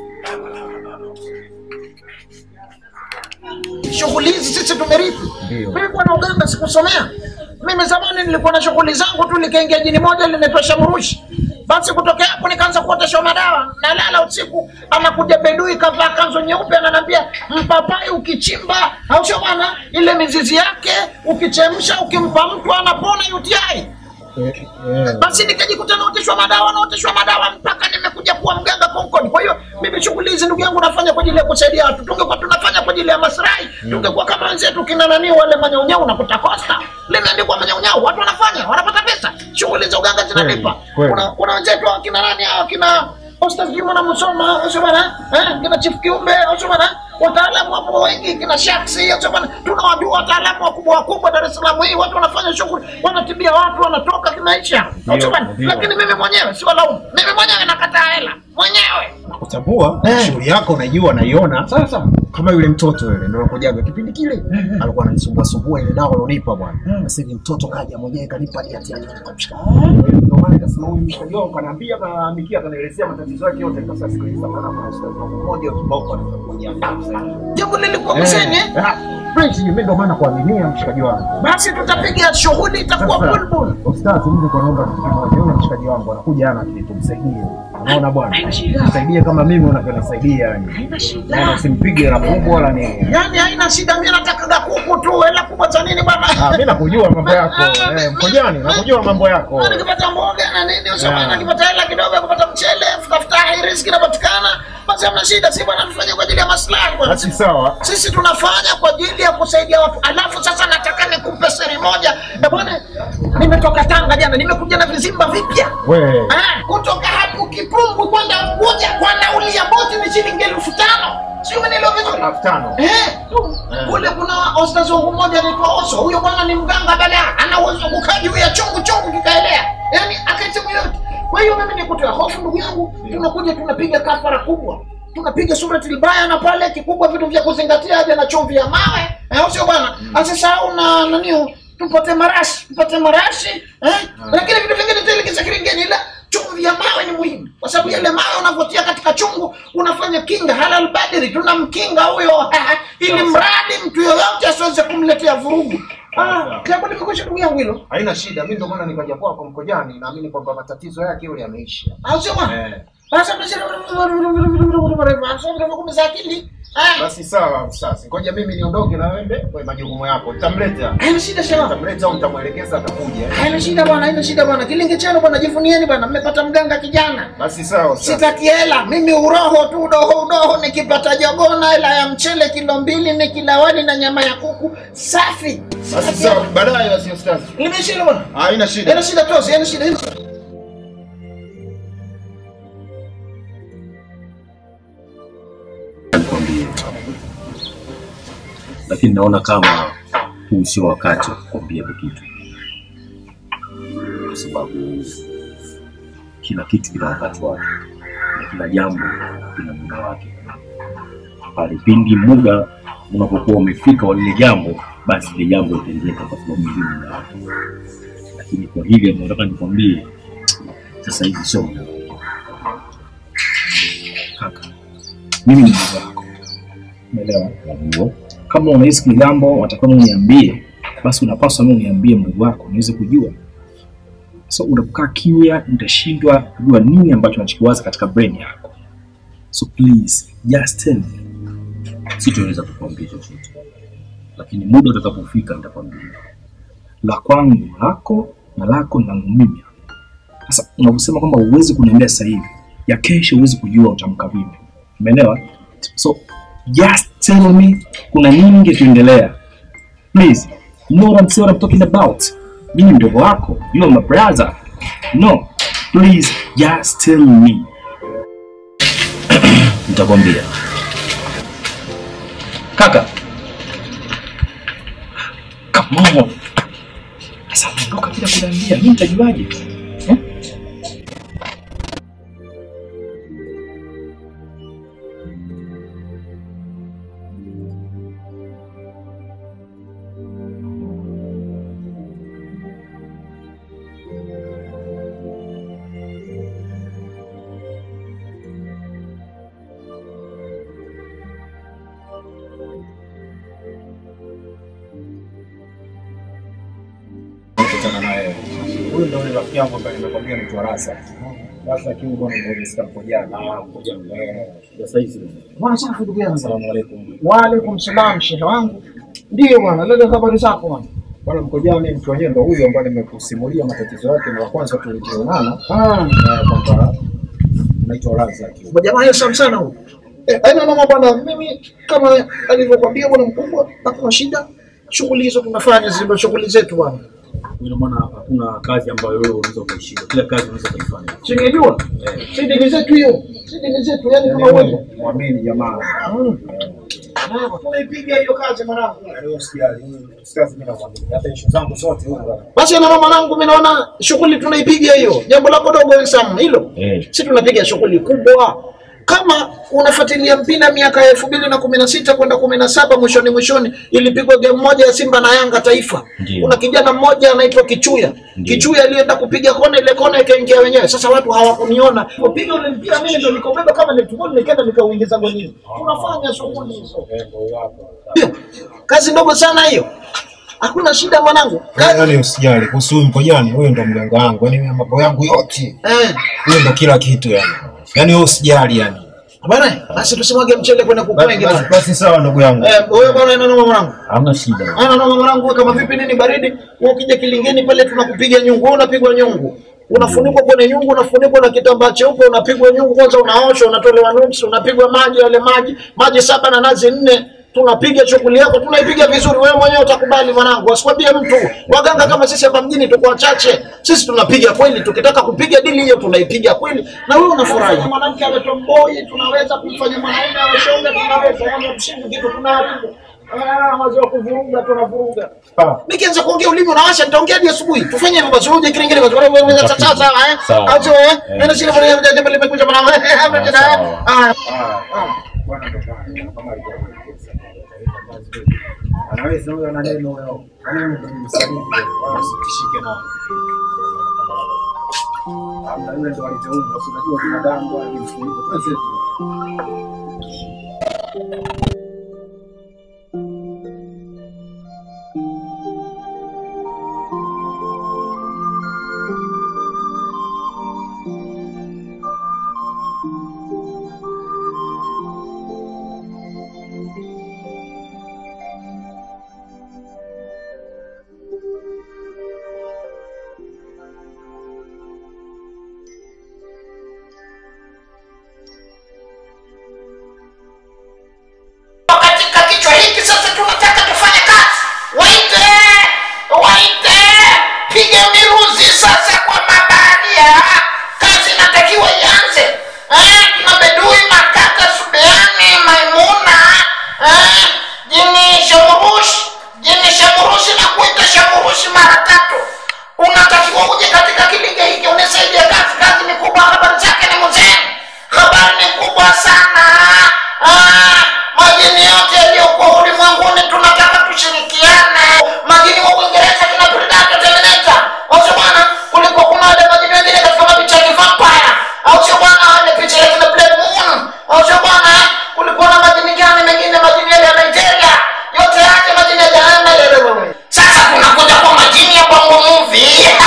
shughuli hizi sisi tumerithi. Nilikuwa na uganga sikusomea. Mimi zamani nilikuwa na shughuli zangu tu, nikaingia jini moja linaitwa Shamurushi. Basi kutokea hapo nikaanza kuoteshwa madawa, nalala usiku, anakuja bedui kavaa kanzu nyeupe, ananiambia mpapai ukichimba, au sio bwana, ile mizizi yake ukichemsha, ukimpa mtu anapona UTI. basi nikajikuta naoteshwa madawa naoteshwa madawa mpaka nimekuja kuwa mganga Concord. Kwa hiyo mimi shughuli hizi ndugu yangu nafanya kwa ajili ya kusaidia watu, tungekuwa tunafanya kwa ajili ya maslahi, tungekuwa kama wenzetu kina nani wale manyaunyau, unakuta Costa limeandikwa manyaunyau, watu wanafanya wanapata pesa, shughuli za uganga zinalipa. kweli. Kuna kuna wenzetu kina nani hao kina Ostaz Juma na Musoma, sio bana? Eh, kina Chief Kiumbe, sio bana? Wataalamu wapo wengi, kina Shaksi, sio bana? Tunawajua wataalamu wakubwa wakubwa Dar es Salaam hii, watu wanafanya shughuli, wanatibia watu, wanatoka kimaisha. Sio bana? ndio. Lakini mimi mwenyewe si walaumu. Mimi mwenyewe nakataa hela. Mwenyewe. kutambua shughuli yako unajua naiona sasa kama yule mtoto yule ndio anakujaga kipindi kile alikuwa ananisumbua sumbua ile dawa alonipa bwana sasa hivi mtoto kaja mwenyewe kanipa hadi hati yake tukamshika ndio maana nikasema huyu mshikaji wangu kanaambia kanaandikia kanaelezea matatizo yake yote nikasema sikiliza bwana kuna ustadi wangu mmoja wa kibao kwa Jambo lilikuwa kuseni eh? French mimi ndio maana kuaminia mshikaji wangu Basi tutapiga shughuli itakuwa Sasa, bulbul. Ustazi, mimi kwa naomba kitu kimoja. Yule mshikaji wangu anakuja ana kitu tumsaidie. Unaona bwana? Msaidie kama mimi unavyonisaidia yani. Haina shida. Yaani usimpige hela kubwa wala nini. Yaani haina shida, mimi nataka kuku tu, hela kubwa za nini bwana? Ah, mimi nakujua mambo yako. Eh, mkojani, nakujua mambo yako. Na nikipata mboga na nini, usema Yeah. nikipata hela kidogo ya kupata mchele, futafutahi, riziki inapatikana, basi hamna shida, si bwana, tufanye kwa ajili ya maslahi bwana. Basi sawa. Sisi tunafanya kwa ajili ya kusaidia watu. Alafu sasa nataka nikupe siri moja. Eh bwana, nimetoka Tanga jana, nimekuja na vizimba vipya. We. Ah, kutoka hapo Kipumbu kwenda Unguja kwa nauli ya boti ni shilingi elfu tano. Sio umenielewa vizuri? Elfu tano. Eh, kule kuna ostaz wangu mmoja anaitwa Oso. Huyo bwana ni mganga bala, ana uwezo wa kukaa juu ya chungu chungu kikaelea, yaani akaitimu yote. Kwa hiyo mimi nikutoa hofu ndugu yangu, tunakuja tunapiga kafara kubwa, tunapiga surati albaya na pale kikubwa, vitu vya kuzingatia, aje na chumvi ya mawe, eh, au sio bwana? Asisahau na nani, tupate marashi, tupate marashi eh, lakini vitu vingine tuelekeza kiringeni, ila chumvi ya mawe ni muhimu, kwa sababu yale mawe unavyotia katika chungu unafanya kinga halal badiri, tunamkinga huyo ili mradi mtu yoyote asiweze kumletea vurugu. Ah, jambo limekwisha ndugu yangu hilo. Haina shida. Mimi ndio maana nikaja kwako mkojani, naamini kwamba matatizo yake yule yameisha. Au sio bwana? Eh. Sasa mnasema akili. Ah, Basi sawa sasa. Ngoja mimi niondoke na wewe kwa majukumu yako. Nitamleta. haina shida shema. Nitamleta au nitamwelekeza atakuja. Haina shida bwana, haina shida bwana. Kilingi chenu bwana, jivunieni bwana, mmepata mganga kijana. Basi sawa sasa. Sitaki hela, mimi uroho tu, udoho udoho. Nikipata jogoo na hela ya mchele kilo mbili, nikila wali na nyama ya kuku safi. Basi sawa. Baadaye basi ustazi. Limeshila bwana. Haina shida. Haina shida tosi, haina shida, haina shida. nikwambie, lakini naona kama huu sio wakati wa kukwambia hiko kitu, kwa sababu kila kitu kina wakati wake na kila jambo lina muda wake. Pale pindi muda unapokuwa umefika wa lile jambo, basi lile jambo litendeka, kwa sababu ndio muda wake. Lakini kwa hili ambalo nataka nikwambie sasa hivi sio muda wake. Kaka, mimi ni mdogo wako, umeelewa? Najua kama unahisi ni jambo unatakiwa uniambie, basi unapaswa mimi uniambie mdogo wako niweze kujua. So unapokaa kimya, nitashindwa kujua nini ambacho unachokiwaza katika brain yako. So please just tell me. Sitoweza kukuambia chochote, lakini muda utakapofika nitakwambia. La kwangu lako na lako ni langu mimi. Sasa unaposema kwamba huwezi kuniambia sasa hivi, ya kesho huwezi kujua utamka vipi. Umeelewa? So just tell me kuna nini ingetuendelea. Please, you know what I'm, what I'm talking about. Mimi ni mdogo wako, you are my brother. No, please just tell me. Nitakwambia. Kaka. Come on. Sasa ondoka bila kuniambia, mimi nitajuaje? Eh? kukutana naye. Huyu ndio yule rafiki yangu ambaye nimekwambia ni Rasa. Rasa lakini bwana ndio nimesikia mkojana. Ah, mkojana. Sasa hizi. Bwana safi ndugu yangu. Asalamu alaykum. Wa alaikum salam shehe wangu. Ndio bwana, lele habari zako bwana. Bwana Mkojani, mtu wenyewe ndo huyo ambaye nimekusimulia matatizo yake mara kwanza tulivyoonana, Ah, eh, kwamba naitwa Razaki. jamaa hiyo sana sana huyo. Eh, haina mama bwana, mimi kama alivyokuambia bwana mkubwa, hakuna shida. Shughuli hizo tunafanya zile shughuli zetu bwana. Ina maana hakuna kazi ambayo wewe unaweza ukaishinda, kila kazi unaweza ukaifanya. Singejua. Si dini zetu hiyo. Si dini zetu yani kama wewe. Mwamini jamaa. Tunaipiga hiyo kazi mwanangu. Leo sijali, sikazi mimi namwamini. Hata issue zangu zote huko. Basi na mama nangu mimi naona shughuli tunaipiga hiyo. Jambo lako dogo Sam hilo. Eh. Si tunapiga shughuli kubwa. Kama unafuatilia mpira miaka ya elfu mbili na kumi na sita kwenda kumi na saba mwishoni mwishoni ilipigwa game moja ya Simba na Yanga Taifa. Ndiyo. Kuna kijana mmoja anaitwa Kichuya. Ndiyo. Kichuya alienda kupiga kona, ile kona ikaingia wenyewe. Sasa watu hawakuniona. Kupiga ule mpira mimi ndo nikaubeba kama netball nikaenda nikauingiza golini. Tunafanya shughuli hizo. Ndio. Kazi ndogo sana hiyo. Hakuna shida mwanangu. Kazi Yaani usijali kuhusu huyu Mkojani, huyo ndo mganga wangu. Yaani mimi mambo yangu yote, eh huyo ndo kila kitu yani. Yaani wewe usijali yani. Bwana, basi tusimwage mchele kwenda kuku Basi, wengi basi, bwana. basi sawa ndugu yangu. Eh, wewe bwana ina noma mwanangu. Hamna shida. Ana noma mwanangu, wewe kama vipi nini baridi? Wewe ukija kilingeni pale tunakupiga nyungu, wewe unapigwa nyungu. Unafunikwa kwenye nyungu, unafunikwa na kitambaa cheupe, unapigwa nyungu kwanza, unaoshwa, unatolewa nuksi, unapigwa maji yale maji, maji saba na nazi nne. Tunapiga shughuli yako, tunaipiga vizuri. Wewe mwenyewe utakubali mwanangu, asikwambie mtu. Waganga kama sisi hapa mjini tuko wachache, sisi tunapiga kweli. Tukitaka kupiga dili hiyo tunaipiga kweli, na wewe unafurahi. Mwanamke awe tomboy, tunaweza kumfanya mwanaume awe shoga, tunaweza. Yaani msingi kitu tunaharibu. Ah, wazo wa kuvuruga tunavuruga. Nikianza kuongea ulimi unawasha, nitaongea hadi asubuhi. Tufanye hivyo basi, uje kiringiri basi. Wewe wewe sawa sawa sawa eh. Sawa. Au sio eh? Nenda shika pale jambo jambo limekuja bwana. Hamna tena. sawa. Ah. Anaweza huyo ana neno huyo. Yaani mtu msanii wala usitishike na. Hamna yule ndo alivyoumbwa, si unajua binadamu wala ni mfuniko. Basi katika kichwa hiki sasa tunataka tufanye kazi waite waite piga miruzi sasa kwa mabaharia kazi inatakiwa ianze eh, tuna bedui makata subeani maimuna eh, jini shamurushi jini shamurushi na kuita shamurushi mara tatu unatakiwa uje katika kilinge hiki unisaidia kazi kazi ni kubwa habari zake ni mzee habari ni kubwa sana ah, majini yote yaliyokuwa ulimwenguni tunataka tushirikiane majini wa uingereza kina predator terminator au sio bwana kulikuwa kuna wale majini wengine katika mapicha ya vampire au sio bwana wale picha ya kina black moon au sio bwana kulikuwa na majini gani mengine majini yale ya nigeria yote yake majini ya jahana yale wewe sasa tunakuja kwa majini ya bongo movie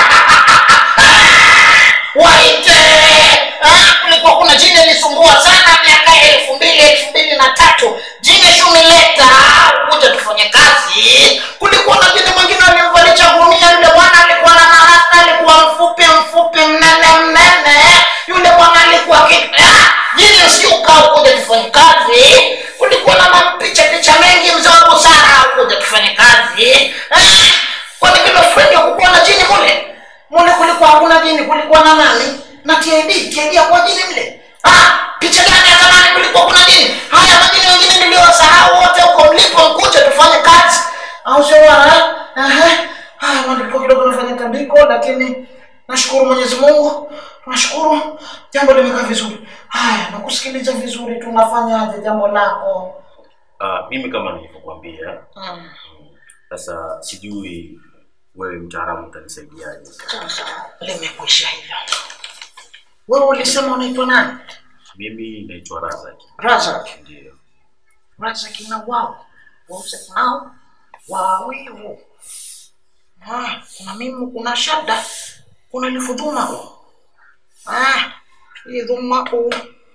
waite Ah, kulikuwa kuna jini ilisumbua sana miaka ya elfu mbili elfu mbili na tatu jini shumileta kuja tufanye kazi kulikuwa na jini mwingine alimvalisha gunia yule bwana alikuwa na marasta alikuwa mfupi mfupi mnene mnene yule bwana alikuwa ki- Ah, jini usiuka kuja tufanye kazi kulikuwa na mampicha picha mengi mzee wa busara kuja tufanye kazi Ah, kwani kila fredi kukuwa na jini mule mule kulikuwa hakuna jini kulikuwa na nani na TID TID hakuwa jini mle ah picha gani ya zamani kulikuwa kuna jini haya majini wengine niliowasahau wote huko mlipo mkuje tufanye kazi au sio bwana ehe haya maandiko kidogo nafanya tandiko lakini nashukuru Mwenyezi Mungu nashukuru jambo limekaa vizuri haya nakusikiliza vizuri tunafanyaje jambo lako Ah, mimi kama nilivyokuambia mm. sasa sijui wewe mtaalamu utanisaidiaje Sasa limekwisha hivyo wewe ulisema unaitwa nani mimi naitwa razaki Razak ndio Razak na wao wause nao wawivu ah, kuna mimu kuna shada kuna lifudhuma ah, hii dhuma u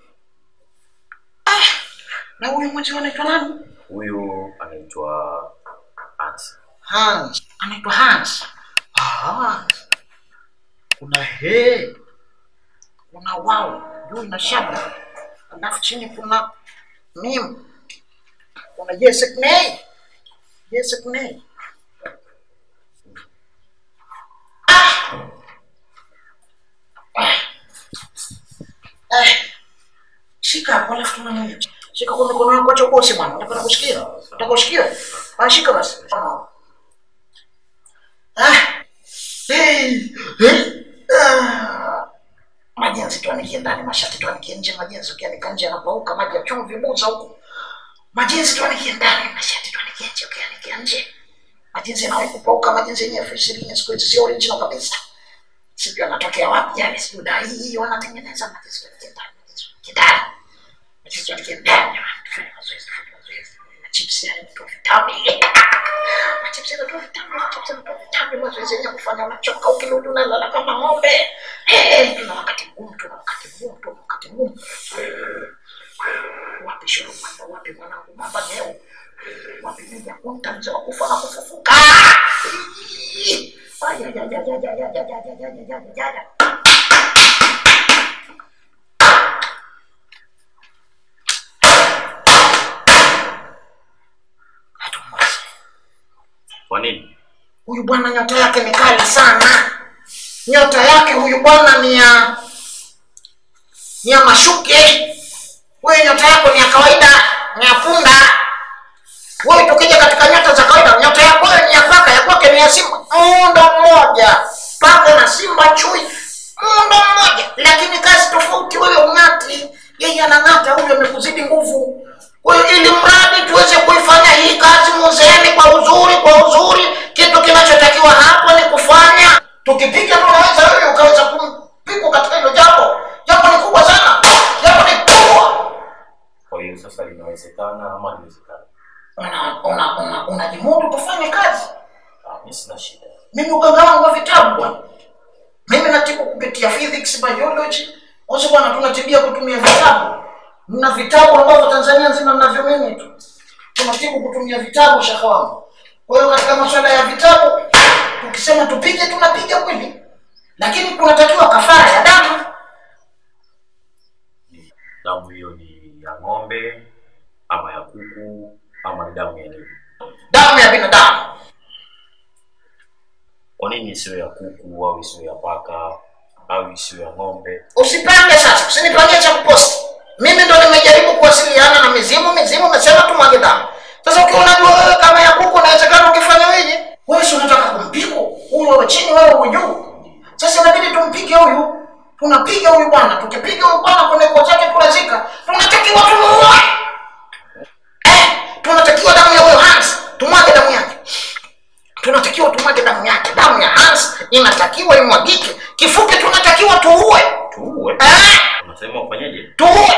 ah, na huyu mmoja anaitwa nani huyu anaitwa Hans. Hans anaitwa Hans. Hans. Kuna he, kuna wao juu ina shaba, alafu chini kuna mim, kuna yesek nei, yesek nei. Ah. Eh, shika hapo alafu tunanyonya. Shika kwa mikono yako acha ubosi bwana. Unataka kushikia? Unataka kushikia? Ah, shika basi. Ah. Hey. Hey. Ah. Majenzi tu anikie ndani, mashati tu anikie nje, majenzi ukianika nje yanapauka, maji ya chumvi buza huko. Majenzi tu anikie ndani, mashati tu anikie nje, ukianika nje. Majenzi yanawahi kupauka, majenzi yenyewe elfu ishirini siku hizi sio original kabisa. Sijui anatokea wapi yale, sijui dai hii wanatengeneza majenzi tu anikie ndani, majenzi tu anikie ndani. Majenzi tu anikie ndani, tufanye mazoezi, tufanye mazoezi. Chips yale ndio vitamu. Chips yale ndio vitamu, chips yale ndio vitamu, mazoezi yenyewe kufanya unachoka, ukirudi unalala kama ng'ombe. Eh, tuna wakati mgumu, tuna wakati mgumu, tuna wakati mgumu. Wapi shoro mwanda, wapi mwanangu baba leo? Wapi mja kunta mzee wa kufa na kufufuka? Ay, ay, ay, ay, ay, ay, ay, ay, ay, ay, ay, ay, ay, ay. Kwa nini? Huyu bwana nyota yake ni kali sana. Nyota yake huyu bwana ni ya ni ya mashuke. Wewe nyota yako ni ya kawaida, ni ya punda. Wewe tukija katika nyota za kawaida, nyota yako wewe ni ya paka, ya kwake ni ya simba. Muundo mmoja. Paka na simba chui. Muundo mmoja, lakini kazi tofauti. Wewe ung'ati, yeye anang'ata, huyu amekuzidi nguvu. Kwa hiyo ili mradi tuweze kuifanya hii kazi muzeeni kwa uzuri, kwa uzuri, kitu kinachotakiwa hapo ni kufanya. Tukipiga tunaweza wewe ukaweza kumpigwa katika hilo jambo. Jambo ni kubwa sana, jambo ni kubwa. Kwa hiyo sasa linawezekana ama liwezekana? Una una una unajimudu kufanya kazi. Ah, mimi sina shida. Mimi uganga wangu wa vitabu bwana. Mimi natibu kupitia physics, biology. Wote bwana tunatibia kutumia vitabu. Mna vitabu ambavyo Tanzania nzima mnavyomini tu. Tunatibu kutumia vitabu shaka wangu. Kwa hiyo katika masuala ya vitabu tukisema tupige tunapiga kweli. Lakini kunatakiwa kafara ya damu. Damu hiyo ni ya ng'ombe ama ya kuku ama ni damu ya nini? Damu ya binadamu. Kwa nini isiwe ya kuku au isiwe ya paka au isiwe ya ng'ombe? Usipange sasa, usinipangie cha kuposti. Mimi ndo nimejaribu kuwasiliana na mizimu, mizimu imesema tumwage damu. Sasa ukiwa unajua wewe kama ya kuku inawezekana ukifanya weje? Wewe si unataka kumpiga huyu wewe chini wewe uwe juu. Sasa inabidi tumpige huyu. Tunapiga huyu bwana, tukipiga huyu bwana kwenye koo chake tunazika. Tunatakiwa tumuue. Eh, tunatakiwa damu ya huyo Hans, tumwage damu yake. Tunatakiwa tumwage damu yake. Damu ya Hans inatakiwa imwagike. Kifupi tunatakiwa tuue. Tuue? Eh, Unasema ufanyeje? tuue.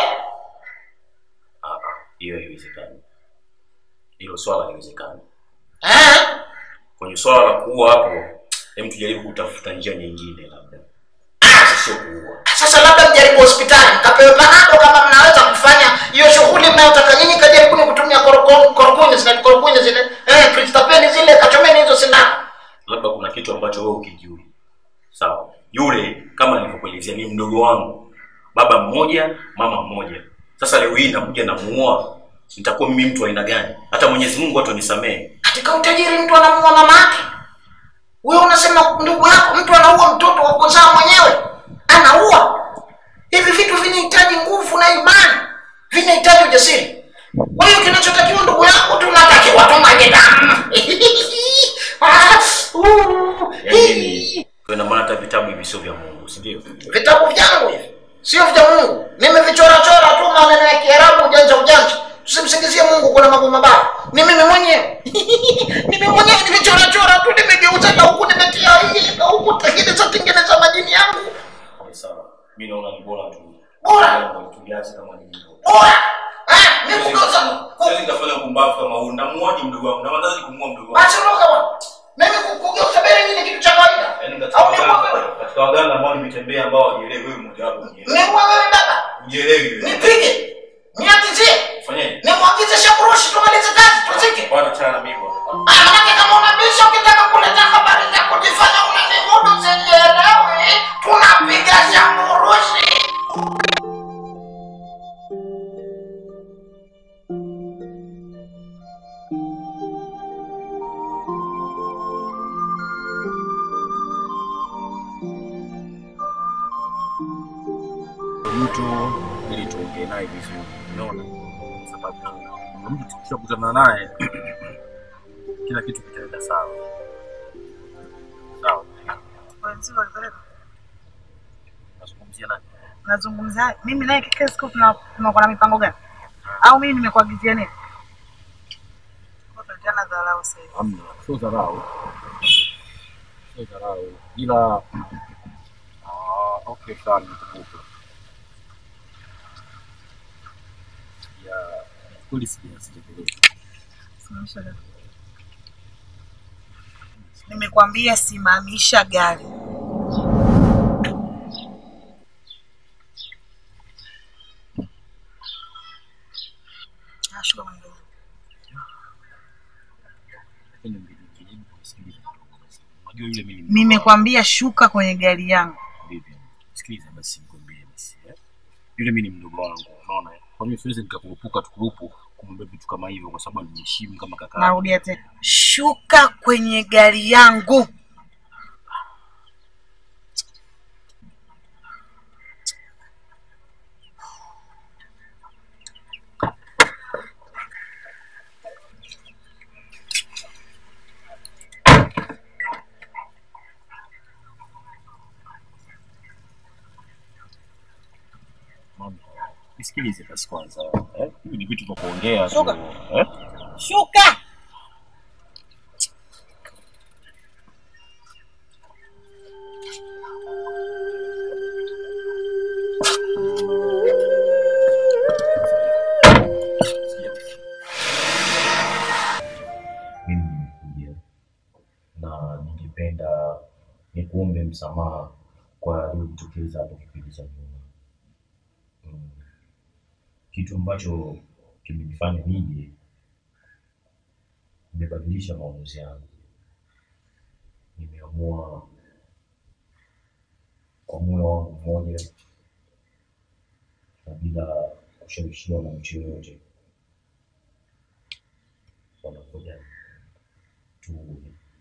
Ah, ah, hiyo haiwezekani. Hilo swala haliwezekani. Eh? Kwenye swala la kuua hapo, hem tujaribu kutafuta njia nyingine labda. Sasa Sio kuua. Sasa labda mjaribu hospitali mkapewe panado kama mnaweza kufanya hiyo shughuli mnayotaka nyinyi, kajaribuni kutumia korokoni korokoni zile korokoni zile eh, pristapeni zile, kachomeni hizo sindano. Labda kuna kitu ambacho wewe ukijui. Sawa. Yule kama nilivyokuelezea ni mdogo wangu. Baba mmoja, mama mmoja. Sasa leo hii nakuja namuoa. Nitakuwa mimi mtu wa aina gani? Hata Mwenyezi Mungu watu wanisamehe. Katika utajiri mtu anamuua mama yake. Wewe unasema ndugu yako, mtu anaua mtoto wa kuzaa mwenyewe, anaua. Hivi vitu vinahitaji nguvu na imani, vinahitaji ujasiri. Kwa hiyo kinachotakiwa ndugu yangu, tunatakiwa tumwage damu. Ah, uh, hii. Kwa ina maana hata vitabu hivi sio vya Mungu, si ndio? vitabu vyangu hivi sio vya Mungu. Nimevichorachora tu maneno ya Kiarabu ujanja ujanja. Tusimsingizie Mungu kuna mambo mabaya. Ni mimi mwenyewe. mimi mwenyewe nimechorachora tu, nimegeuza na huku nimetia hii na huku tengeneza tengeneza majini yangu. Sawa. Mimi naona ni bora tu. Bora. Tuliache kama ni hivyo. Bora. Ah, mimi kugeuza Siwezi nikafanya kumbavu kama huu. Namuoaje mdogo wangu? Na madhara kumua mdogo wangu. Acha roho bwana. Mimi ku- kugeuza bere ni kitu cha kawaida. Yaani katika Au ni waganga, wewe? katika waganga ambao nimetembea ambao wajielewi wewe mmoja wapo. Ni wewe baba. Ujielewi wewe. Nipige. Niakizie. Fanyeje? Nimwagize shakurushi tumalize kazi tuzike. Bwana chana mimi bwana. Ah, manake kama unabisha ukitaka kuleta tu ili tuongee naye vizuri, unaona, sababu kuna mtu tukishakutana naye kila kitu kitaenda sawa sawa. Kwa mzigo ulipeleka? Nazungumzia nani? Nazungumza mimi naye kila siku tuna- tunakuwa na mipango gani? Au mimi nimekuagizia nini? Kwa tunatiana dharau sasa hivi. Hamna, sio dharau, sio dharau, ila ah, okay, sawa, nimekumbuka. Ya kweli sijasikiliza. Simamisha gari. Nimekwambia simamisha gari. Ah, shuka kwenye gari. Lakini nikijaribu kusikiliza kidogo basi. Unajua yule mimi Nimekwambia shuka kwenye gari yangu. Vipi? Sikiliza basi nikwambie basi. eh. Yule mimi ni mdogo wangu, unaona? eh? Kwa mimi siwezi nikakurupuka tukurupu kumwambia vitu kama hivyo kwa sababu nimeheshimu kama kaka. yangu. Narudia tena, shuka kwenye gari yangu. Mama, Nisikilize basi kwanza. Eh? Hivi ni vitu vya kuongea tu. Shuka. Eh? Shuka. mimi nimekuja na ningependa nikuombe msamaha kwa yaliyotokeza hapo kipindi cha nyuma. Mm. Kitu ambacho kimenifanya nije, nimebadilisha maamuzi yangu. Nimeamua kwa moyo wangu mmoja na bila kushawishiwa na mtu yoyote, wanakuja tuue.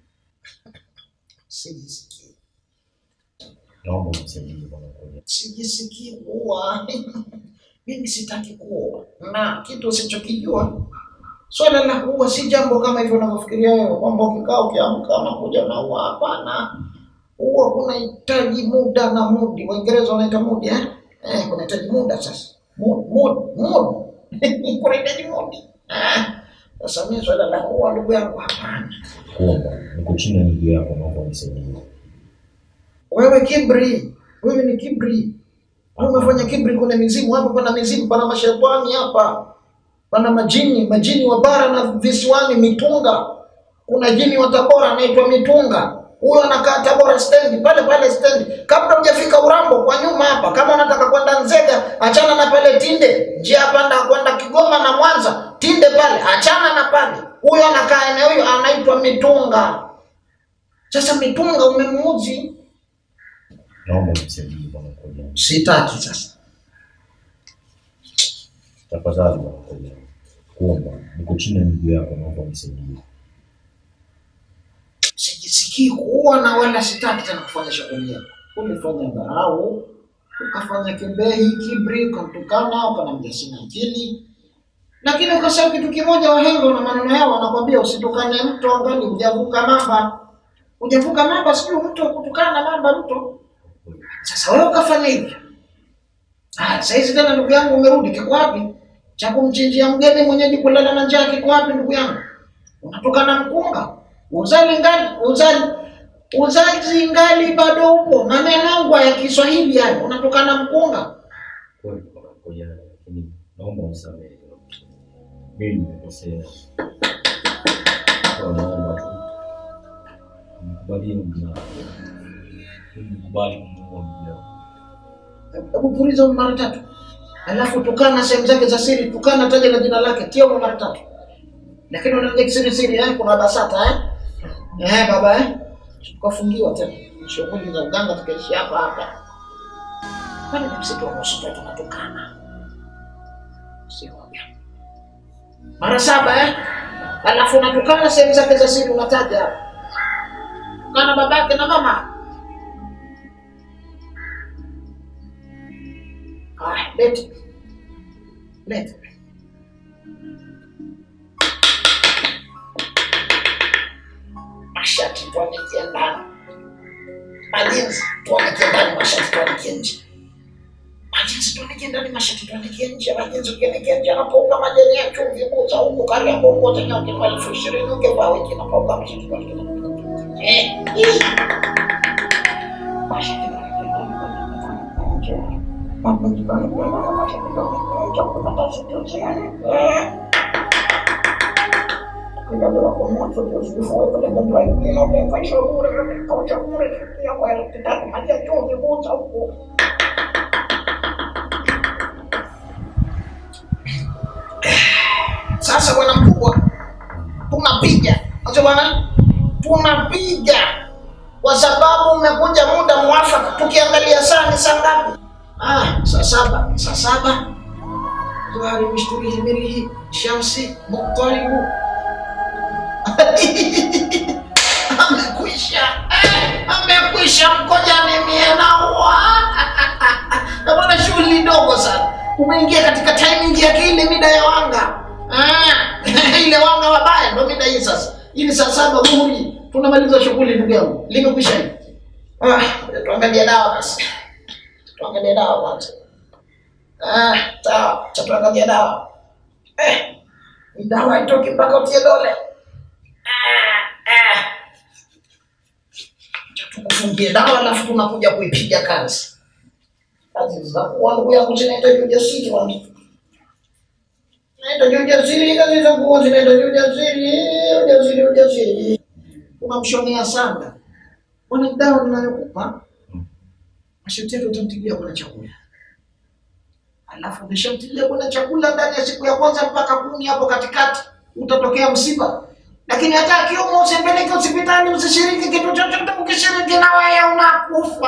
Sijisikii. Naomba unisaidie bwana Koja. Sijisikii kuoa. Mimi sitaki kuoa. Na kitu usichokijua swala la kuoa si jambo kama hivyo unavyofikiria wewe kwamba ukikaa ukiamka unakuja unaua. Hapana, huwa kunahitaji muda na mudi. Waingereza wanaita mudi eh? Eh, kunahitaji muda sasa. Mood, mood, mood. kunahitaji mudi. Eh, Sasa mimi swala la kuoa ndugu yangu hapana. Kuomba, niko chini ya miguu yako, naomba unisaidie. Wewe kibri, wewe ni kibri. Wewe umefanya kibri, kuna mizimu hapa, pana mizimu, pana mashetani hapa, pana majini, majini wa bara na visiwani Mitunga. Kuna jini wa Tabora anaitwa Mitunga, huyo anakaa Tabora stendi, pale pale stendi, kabla hujafika Urambo kwa nyuma hapa. Kama unataka kwenda Nzega, achana na pale Tinde, njia panda kwenda Kigoma na Mwanza, Tinde pale, achana na pale. Huyo anakaa eneo hiyo, anaitwa Mitunga. Sasa Mitunga umemuuzi Naomba unisaidie bwana Koja. Sitaki sasa. Tafadhali bwana Koja. Kuomba, niko chini ya miguu yako, naomba unisaidie. Sijisikii kuua na wala sitaki tena kufanya shughuli yako. Ulifanya dharau, ukafanya kebehi, kibri, ukamtukana, ukanambia sina akili. Lakini ukasahau kitu kimoja, wahenga na maneno yao wanakwambia usitukane mto angali hujavuka mamba. Hujavuka mamba, sijui mto kutukana na mamba mto. Sasa wewe ukafanya hivyo. Ah, sasa hizi tena ndugu yangu umerudi, kiko wapi? Cha kumchinjia mgeni mwenyeji kulala na njaa kiko wapi ndugu yangu? Unatokana mkunga. Uzali ngali, uzali uzazi ngali bado upo. Maneno yangu ya Kiswahili hayo, unatokana mkunga. Kweli bwana Koja, lakini naomba unisamehe. Mimi nimekosea. Kwa naomba tu nikubalie mguu wako. Nikubali kumuua mguu wako. Hebu puliza mara tatu. Alafu tukana sehemu zake za siri, tukana taja na jina lake, tia humo mara tatu. Lakini unaingia kisiri siri eh, kuna basata eh? Eh baba eh? Tukafungiwa tena. Shughuli za uganga tukaishi hapa hapa. Kwani ni msitu wa nusu tu tunatukana. Sio wabia. Mara saba eh? Alafu unatukana sehemu zake za siri unataja. Tukana babake na mama. Haya. lete lete mashati tuanikie ndani majinsi tuanikie ndani mashati tuanikie nje majinsi tuanikie ndani mashati tuanikie nje majinsi ukianikia nje anapouka majani ya chumvi buza huku kariambo huko tena ukivaa elfu ishirini ukivaa wiki napouka mashati tuanikie ndani eh eh mashati tuanikie ndani Sasa bwana mkubwa, tunapiga sasa bwana, tunapiga kwa sababu umekuja muda mwafaka. Tukiangalia saa ni saa ngapi? Ah, saa saba, saa saba. Tuhari mishturihi mirihi shamsi muktaribu amekwisha, eh, amekwisha mkojani mie naua. Na bwana, shughuli ndogo sana, umeingia katika timing ya kile mida ya wanga Ah, ile wanga wabaya ndo mida hii sasa. Hii ni saa saba dhuhuri, tunamaliza shughuli ndugu yangu, limekwisha hili. Ah, tuangalie dawa basi, tuangalie dawa kwanza. Ah, sawa, cha tuangalie dawa. Eh, ni dawa itoki mpaka utie dole. Ah, ah. Cha tukufungie dawa alafu tunakuja kuipiga kazi. Kazi za kuwa ndugu yangu zinahitaji ujasiri wangu. Zinahitaji ujasiri, kazi za kuwa zinahitaji ujasiri, ujasiri, ujasiri. Unamshonea sana. Bwana dawa ninayokupa masharti yake utamtilia kuna chakula alafu ukishamtilia kuna chakula ndani ya siku ya kwanza mpaka kumi hapo katikati utatokea msiba lakini hata akiumwa usipeleke hospitali usishiriki kitu chochote ukishiriki na wewe unakufa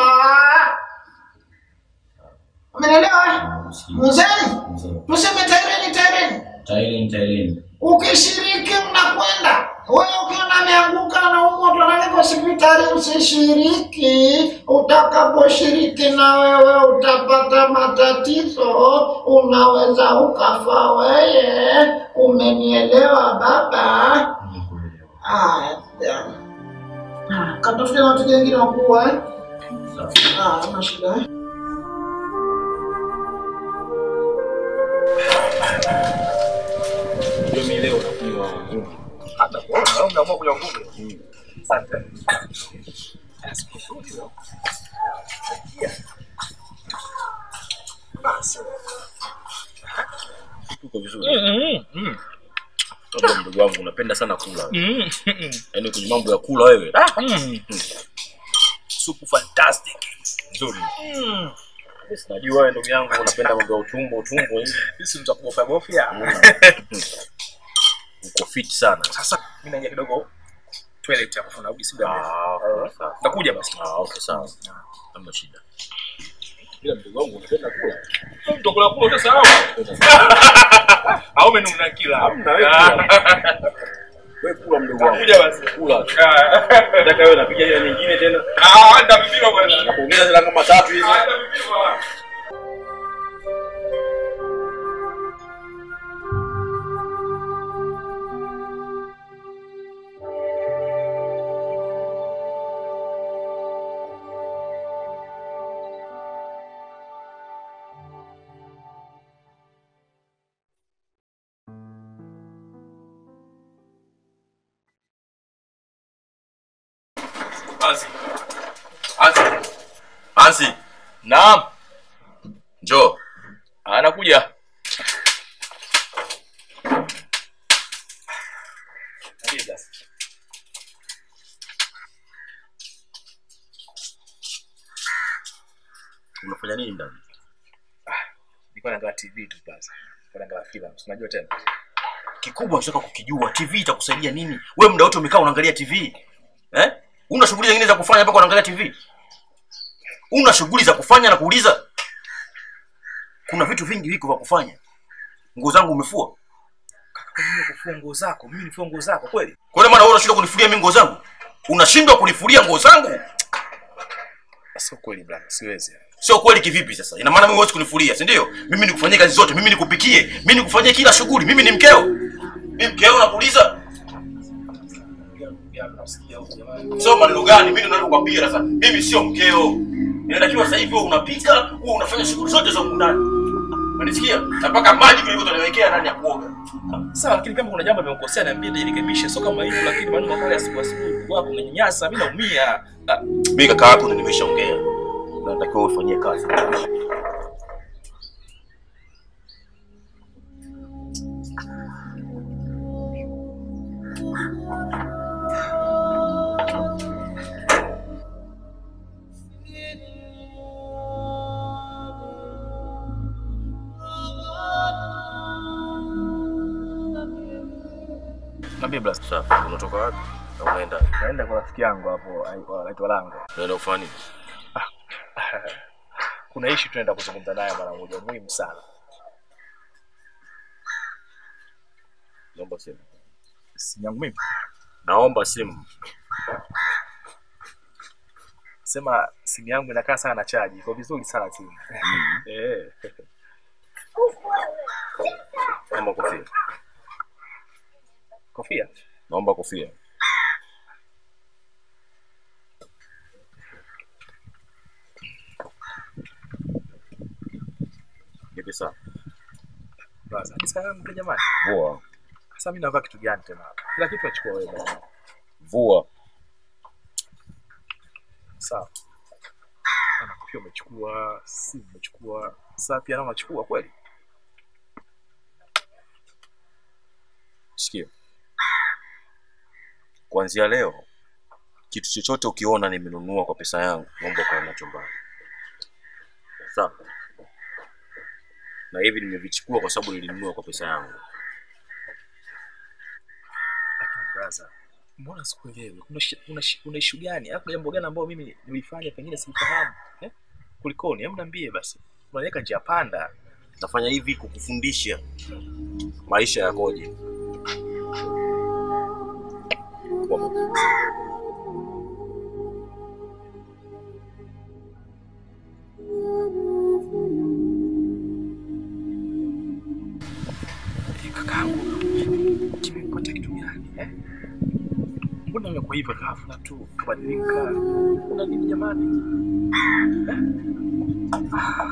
umeelewa mzee tuseme taireni taireni Taileni, taileni. ukishiriki unakwenda wewe ukiona ameanguka na umoto anaweka hospitali usishiriki utakaposhiriki na wewe utapata matatizo unaweza ukafa weye umenielewa baba Haya, ya. Ah, katafute na watu wengine wakubwa eh? Ah, hamna shida eh? Ndio mimi leo nakunywa ngumi. Hata kuona wewe umeamua kunywa ngumi. Asante. Basi. Tuko vizuri. Unajua mdogo wangu unapenda sana kula. Yaani kwenye mambo ya kula wewe. Mm. Supu fantastic. Nzuri. Mimi sinajua wewe ndugu yangu unapenda mambo ya utumbo utumbo hivi. Sisi mtakubofya bofya. Uko fit sana. Sasa mimi naingia kidogo toilet hapo narudi si muda mrefu. Ah, okay, sawa. Nakuja basi. Ah, okay sawa. Hamna shida. Ila mdogo wangu unapenda kula. Utakula kula utasahau. Au umenuna kila. Hamna wewe kula. Wewe kula mdogo wangu. Kuja basi. Kula. Nataka wewe napiga ile nyingine tena. Ah, ndio mimi bwana. Na kuongeza zile kama tatu hizi. Ah, ndio mimi bwana. Ansi. Ansi. Ansi. Naam. Njoo. Anakuja. Unafanya nini ndani? Nilikuwa naangalia TV tu basi. Nilikuwa naangalia filamu. Unajua tena. Kikubwa nataka kukijua TV itakusaidia nini? Wewe muda wote umekaa unaangalia TV. Eh? Una shughuli zingine za kufanya mpaka unaangalia TV? Una shughuli za kufanya na kuuliza? Kuna vitu vingi viko vya kufanya. Nguo zangu umefua? Kwa nini kufua nguo zako? Mimi nifua nguo zako kweli? Kwa nini maana wewe unashindwa kunifulia mimi nguo zangu? Unashindwa kunifulia nguo zangu? Sio kweli bwana, siwezi. Sio kweli kivipi sasa? Ina maana mimi huwezi kunifulia, si ndio? Mimi nikufanyie kazi zote, mimi nikupikie, mimi nikufanyie kila shughuli, mimi ni mkeo. Mimi mkeo nakuuliza? Sio maneno gani? Mimi ndo nakwambia sasa. Mimi sio mkeo. Inatakiwa sasa hivi wewe unapika, wewe unafanya shughuli zote za huko ndani. Unanisikia? Na mpaka maji vile vile tunawekea ndani ya kuoga. Sawa, lakini kama kuna jambo nimekosea niambie nirekebishe, sio kama hivyo. Lakini maneno makali ya siku asubuhi wako unanyanyasa, mimi naumia. Ah, Mimi kaka yako ndo nimeshaongea. Na natakiwa ufanyie kazi. Niambie blas. Safi. Unatoka wapi? Na unaenda? Naenda kwa rafiki yangu hapo anaitwa Lango. Unaenda kufanya nini? Kuna issue tunaenda kuzungumza naye mara moja muhimu sana. Naomba simu. Simu yangu mimi. Naomba simu. Sema simu yangu inakaa sana na chaji. Iko vizuri sana simu. Eh. Naomba kofia. Kofia. Naomba kofia. Vipi sawa? Basi, hadi sasa mke jamani. Vua. Sasa mimi navaa kitu gani tena hapa? Kila kitu achukua wewe bwana. Vua. Sawa. Ana kofia umechukua, simu umechukua, saa pia naona unachukua kweli? Sikia. Kuanzia leo kitu chochote ukiona nimenunua kwa pesa yangu, naomba ukae nacho mbali. Sawa? Na hivi nimevichukua kwa sababu nilinunua kwa pesa yangu. Lakini brother, mbona sikuelewi? Kuna shi- kuna shi- kuna issue gani? Hapo jambo gani ambao mimi nilifanya pengine sifahamu? Eh? Kulikoni? Hebu niambie basi. Unaweka njia panda. Nafanya hivi kukufundisha maisha yakoje. Kuwa makini. Kakaangu, kimepata kitu gani? Eh? Mbona umekuwa hivyo ghafla tu kabadilika? Una nini jamani? Eh? Ah.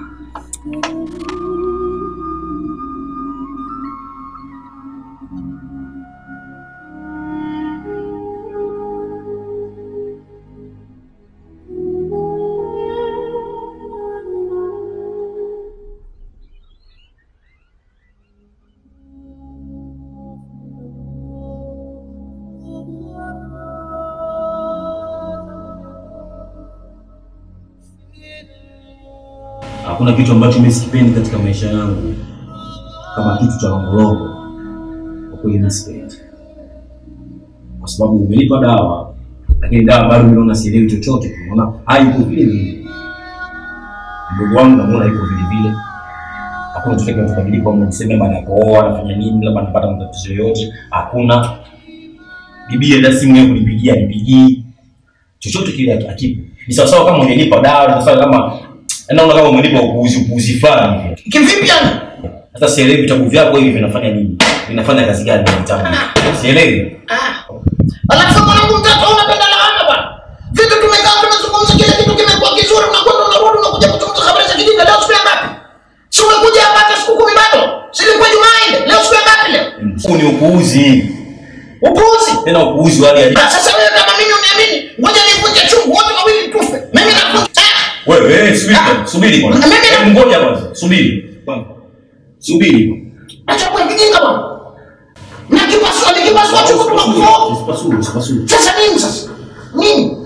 Hakuna kitu ambacho mimi sikipendi katika maisha yangu kama kitu cha longolongo. Kwa kweli mimi sipendi, kwa sababu umenipa dawa, lakini dawa bado mimi naona sielewi chochote. Naona haipo vile vile. Mdogo wangu namuona yuko vile vile, hakuna chochote kinachobadilika. Au mnasema labda anapooa anafanya nini, labda anapata matatizo yoyote, hakuna. Bibi hata simu yako nipigia, nipigii chochote kile akipo. Ni sawasawa kama ungenipa dawa, ni sawasawa kama naona kama umenipa upuuzi upuuzi fulani hivi. Kivipi yani? Sasa sielewi vitabu vyako hivi vinafanya nini? Vinafanya kazi gani na vitabu? Sielewi. Alafu mwanangu mtoto unapenda laana bwana. Vitu tumekaa tunazungumza kila kitu kimekuwa kizuri unakwenda unarudi unakuja kutunza habari za kijinga leo siku ya ngapi? Si umekuja hapa hata siku kumi bado? Si ilikuwa Jumaa ile. Leo siku ya ngapi leo? Huu ni upuuzi. Upuuzi. Tena upuuzi wa hali ya juu. Ah, Sasa wewe kama mimi uniamini, ngoja nivunje chungu wote wawili tufe. Mimi navunja. Wewe wewe subiri kwanza, subiri kwanza. Hebu ngoja kwanza, subiri. Kwanza. Subiri. Acha kwa kijinga bwana. Na kipasua ni kipasua chungu tunakufa. Usipasue, usipasue. Sasa nini sasa? Nini?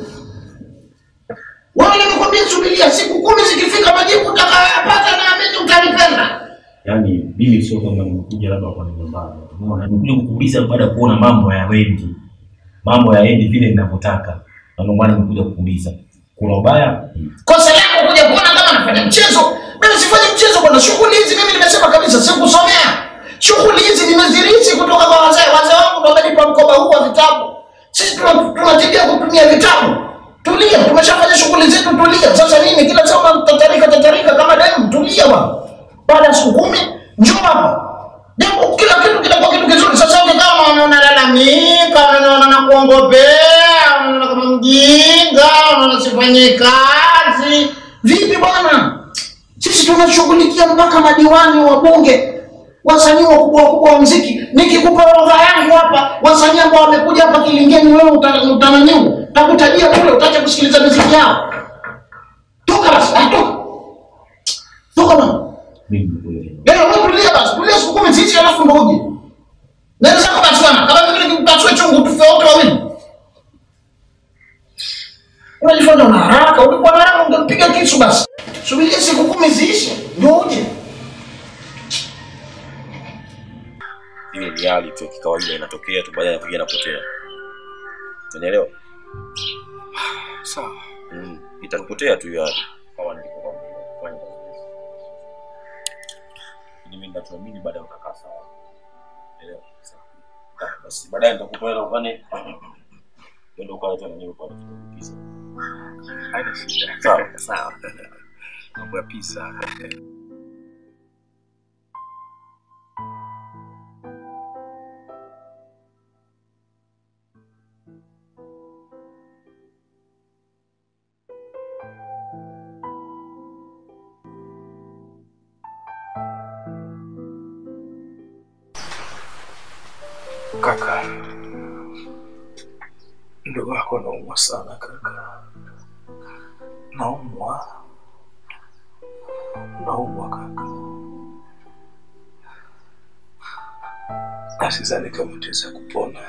Wewe nimekwambia subiria siku kumi zikifika majibu utakayoyapata naamini utanipenda. Yaani mimi sio kama nimekuja labda kwa neno mbaya. Unaona, nimekuja kukuuliza baada ya kuona mambo hayaendi. Mambo hayaendi vile ninavyotaka. Na ndio maana nimekuja kukuuliza. Kuna ubaya? Kosa lako kuja kuona kama nafanya mchezo. Mimi sifanyi mchezo bwana. Shughuli hizi mimi nimesema kabisa sikusomea. Shughuli hizi nimezirithi kutoka kwa wazee. Wazee wangu ndio wamenipa mkoba huu wa vitabu. Sisi tuna- tunatibia kutumia vitabu. Tulia, tumeshafanya shughuli zetu, tulia. Sasa nini kila saa unatatarika tatarika kama demu? Tulia bwana. Baada ya siku kumi njoo hapa. Jambo kila kitu kitakuwa kitu kizuri. Sasa wewe kama unalalamika, unaona na kuongopea, unaona kama mjinga, unaona sifanye kazi. Vipi bwana? Sisi tunashughulikia mpaka madiwani wa bunge wasanii wakubwa wakubwa wa muziki. Nikikupa orodha yangu hapa, wasanii ambao wamekuja hapa Kilingeni, wewe uta- utananiu, utakutajia kule, utaacha kusikiliza muziki yao. Toka basi, ah, toka toka bwana. Mimi nimekuelewa. Yaani wewe tulia basi, tulia siku kumi ziishi alafu ndo uje. Nenda zako basi bwana, kama mimi nikupasue chungu tufe wote wawili. Unajifanya una haraka, ulikuwa na haraka ungempiga kisu basi. Subiria siku kumi ziishe, ndio uje. ile ni hali tu ya kikawaida inatokea tu baadaye inakuja inapotea unielewa Sawa. mm. itakupotea tu hiyo hali kama nilivyokuwa kufanya Lakini mimi ninachoamini baadaye utakaa sawa elewa Sawa. Ah, basi baadaye nitakupa hela ufanye ndio ukale tena nyewe kwa pizza Haina shida. Sawa. Sawa. Mambo ya pizza. Kaka, ndugu yako naumwa sana kaka, naumwa, naumwa kaka, na sidhani kama utaweza kupona.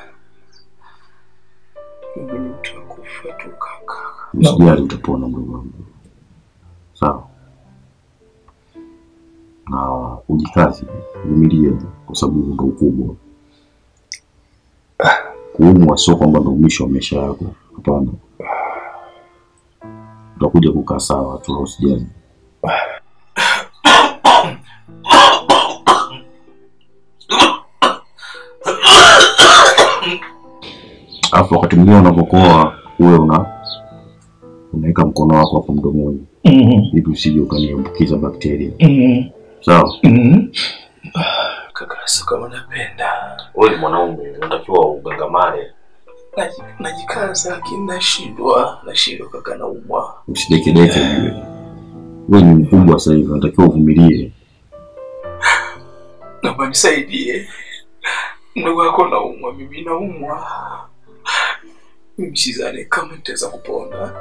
Mimi ni mtu wa kufa tu kaka. Usijali, utapona mdogo wangu, sawa? Na ujikazi, vumilia, kwa sababu ndo ukubwa. Kuumwa sio kwamba ndo mwisho wa maisha yako, hapana. Utakuja kukaa sawa tu, usijali. Alafu wakati mwingine unapokoa uwe una unaweka mkono wako hapo mdomoni ili usije ukaniambukiza bakteria, sawa? Kaka, sio kama napenda, wewe ni mwanaume unatakiwa ugangamane Naji- najikaza lakini nashindwa, nashindwa kaka, naumwa. Usidekedeke ujue, wewe ni mkubwa sasa hivi, unatakiwa uvumilie. Naomba nisaidie, mdogo wako naumwa, mimi naumwa. Mimi sidhani kama nitaweza kupona.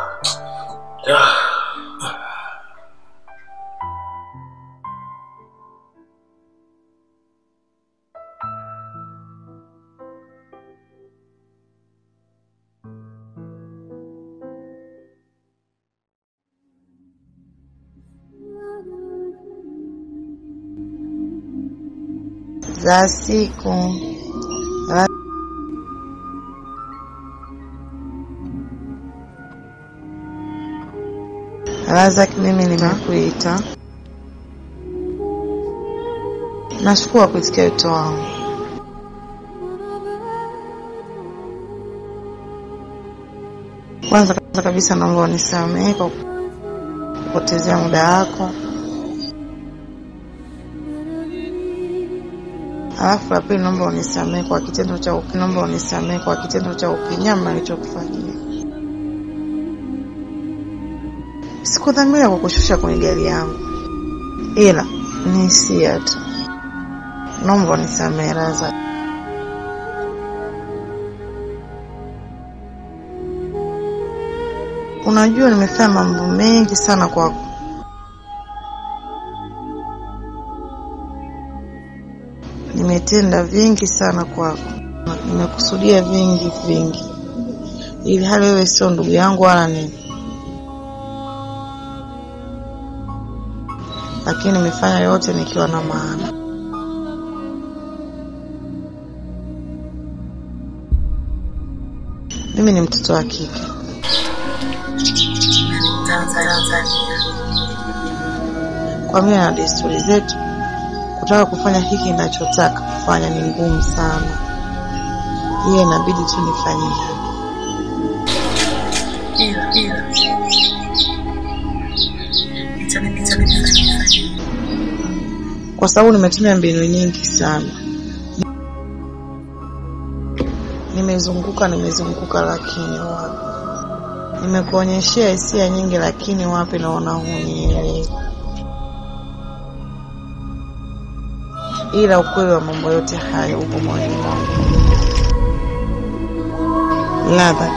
za siku Ra- Razak, mimi nimekuita. Nashukuru kwa kuitikia wito wangu. Kwanza kwanza kabisa naomba unisamehe kwa kupotezea muda wako. Alafu la pili, naomba unisamehe kwa kitendo cha uki- naomba unisamehe kwa kitendo cha ukinyama nilichokufanyia. Sikudhamiria kukushusha kwenye gari yangu, ila ni hisia tu. Naomba unisamehe Razak. Unajua nimefanya mambo mengi sana kwako, nimetenda vingi sana kwako, nimekusudia vingi vingi, ili hali wewe sio ndugu yangu wala nini, lakini nimefanya yote nikiwa na maana. Mimi ni mtoto wa kike Tanzania. Kwa mila na desturi zetu, kutaka kufanya hiki ninachotaka kufanya ni ngumu sana, hiyo inabidi tu nifanyie. ila ila itanibidi nifanye kwa sababu nimetumia mbinu nyingi sana. Nimezunguka nimezunguka, lakini wapi. Nimekuonyeshea hisia nyingi, lakini wapi, naona hunielewi. Ila ukweli wa mambo yote hayo upo moyoni mwangu. Ladha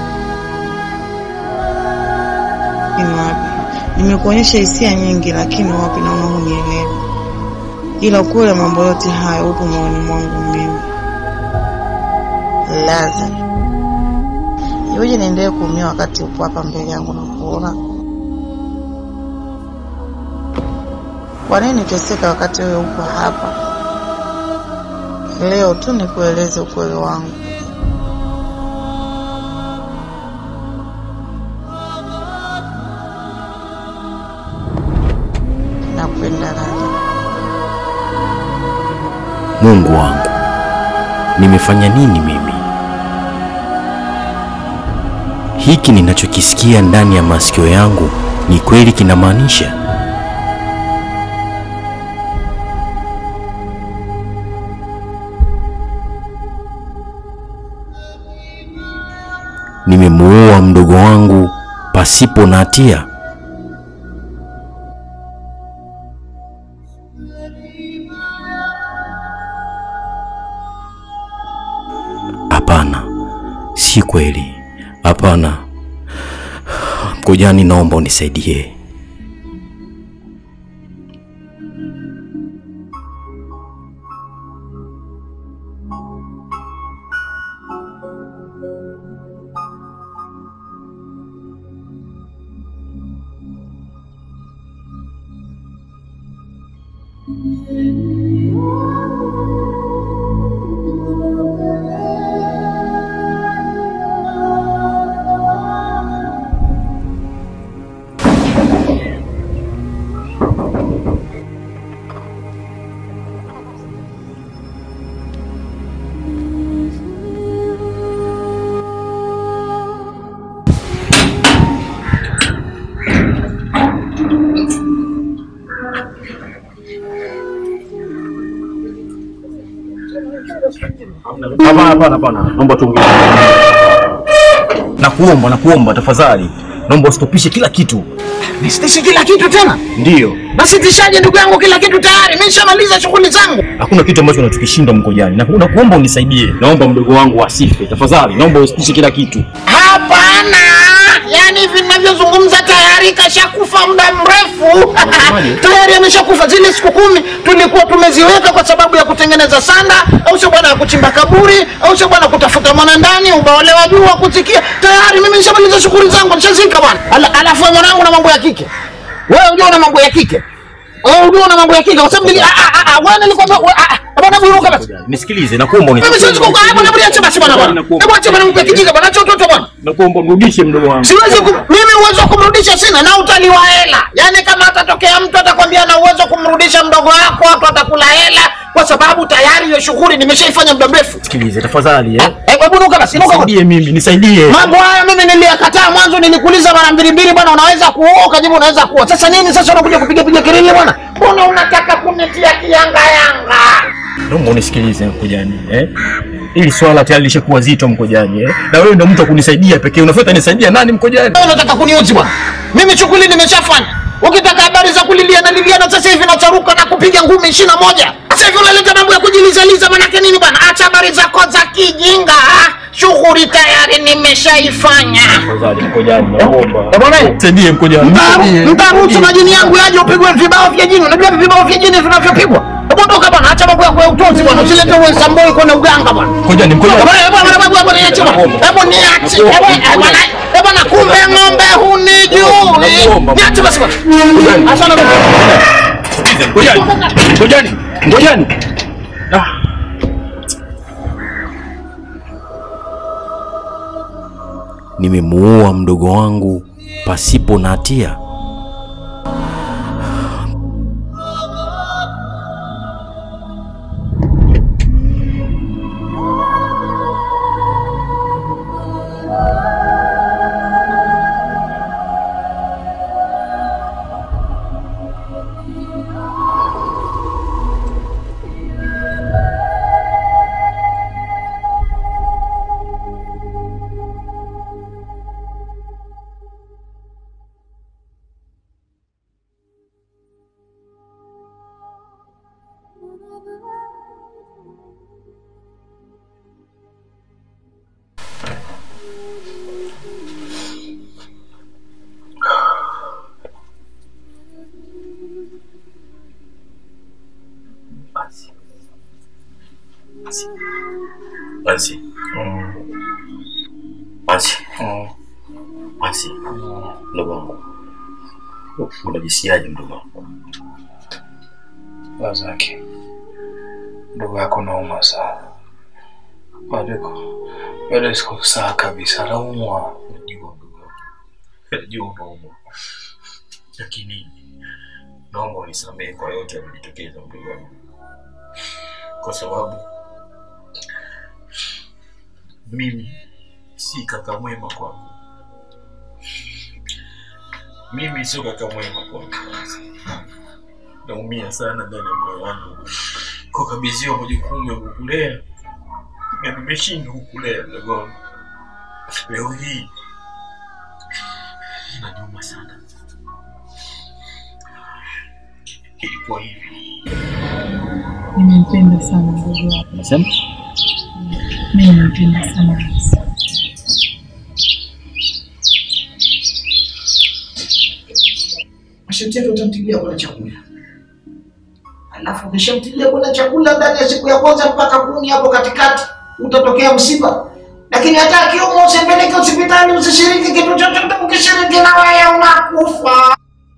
lakini wapi. Nimekuonyesha hisia nyingi, lakini wapi, naona hunielewi. Ila ukweli wa mambo yote hayo upo moyoni mwangu mimi. Laza, iweje niendelee kuumia wakati upo hapa mbele yangu na kuona? Kwa nini niteseka wakati wewe upo hapa? Leo tu nikueleze ukweli wangu. Napenda Laza. Mungu wangu, nimefanya nini mimi? Hiki ninachokisikia ndani ya masikio yangu ni kweli kinamaanisha? Nimemuua mdogo wangu pasipo na hatia? Hapana, si kweli. Hapana. Mkojani, naomba unisaidie. Hapana, hapana, hapana, naomba tuongee. Nakuomba, nakuomba tafadhali, naomba ustopishe kila kitu. Nisitishe kila kitu tena? Ndiyo, Nasitishaje ndugu yangu kila kitu tayari? Mimi nishamaliza shughuli zangu. hakuna kitu ambacho unatukishinda Mkojani. Na- Nakuomba unisaidie, naomba mdogo wangu asife tafadhali, naomba usitishe kila kitu. Hapana, yaani hivi ninavyozungumza tayari kashakufa muda mrefu tayari ameshakufa. Zile siku kumi tulikuwa tumeziweka kwa sababu ya kutengeneza sanda, au sio bwana, ya kuchimba kaburi, au sio bwana, kutafuta mwanandani, ubaole wa juu wa kuzikia. Tayari mimi nishamaliza shughuli zangu, nishazika bwana. Ala, alafu wewe mwanangu na mambo ya kike, wewe unajua na mambo ya kike, wewe unajua na mambo ya kike, kwa sababu nili- ah, ah, ah, wewe nilikwambia, we- ah, ah, bwana buruka basi. Nisikilize, nakuomba Mimi siwezi kukaa hapa na bwana, basi bwana bwana. Hebu acha bwana, mpe kijinga bwana, acha utoto bwana. Nakuomba mrudishe mdogo wangu. Siwezi ku, mimi uwezo wa kumrudisha sina na utaliwa hela. Yaani kama atatokea mtu atakwambia na uwezo wa kumrudisha mdogo wako, watu atakula hela kwa sababu tayari hiyo shughuli nimeshaifanya muda mrefu. Sikilize tafadhali, eh. Eh, hebu nuka basi, nuka. Nisaidie mimi, nisaidie. Mambo haya mimi niliyakataa mwanzo, nilikuuliza mara mbili mbili bwana, unaweza kuoa, ukajibu unaweza kuoa. Sasa nini sasa unakuja kupiga piga kelele bwana? Mbona unataka kunitia kianga yanga? Naomba unisikilize Mkojani, eh. Ili swala tayari lishakuwa zito Mkojani, eh. Na wewe ndio mtu wa kunisaidia pekee. Unafuata nisaidia nani Mkojani? Wewe unataka kuniuzi bwana? Mimi shughuli nimeshafanya. Ukitaka habari za kulilia na liliana sasa hivi nacharuka na kupiga ngumi ishirini na moja. Sasa hivi unaleta mambo ya kujilizaliza manake nini bwana? Acha habari zako za kijinga. ah. Shughuli tayari nimeshaifanya. Tafadhali Mkojani, naomba. Eh, bwana, Nisaidie Mkojani. nisaidie. Mtaruhusu majini yangu yaje upigwe vibao vya jini. Unajua vibao vya jini vinavyopigwa? Hebu ondoka bwana, acha mambo yako ya utozi bwana. Usilete uwesamboi kwenye uganga bwana. Mkojani, Mkojani. Bwana, bwana, bwana, bwana, bwana, niache bwana. Hebu niache. Hebu, eh, bwana, eh, bwana, kumbe ng'ombe hunijui. Niache basi bwana. Asante bwana. Mkojani. Mkojani. Mkojani. Ah. Nimemuua mdogo wangu pasipo na hatia? Mansi. Mansi. Mansi. Mdogo wangu. Unajisikiaje mdogo wangu? Lazaki, ndugu yako nauma sana. Maliko, bado siko sawa kabisa, naumwa. Najua mdogo wangu. Najua unaumwa. Lakini naomba unisamehe kwa yote yaliyojitokeza mdogo wangu. Kwa sababu mimi si kaka mwema kwako. Mimi sio kaka mwema kwako. Naumia sana ndani ya moyo wangu kwa kabidhiwa majukumu ya kukulea na nimeshindwa kukulea mdogo wangu. Leo hii inaniuma sana. Ilikuwa hivi. Nimempenda sana ndugu yako. Unasema? Mimi nimempenda sana Hamisi. masharti yake utamtilia kuna chakula alafu ukishamtilia kuna chakula ndani ya siku ya kwanza mpaka kumi hapo katikati utatokea msiba lakini hata akiumwa usipeleke hospitali usishiriki kitu chochote ukishiriki na wewe unakufa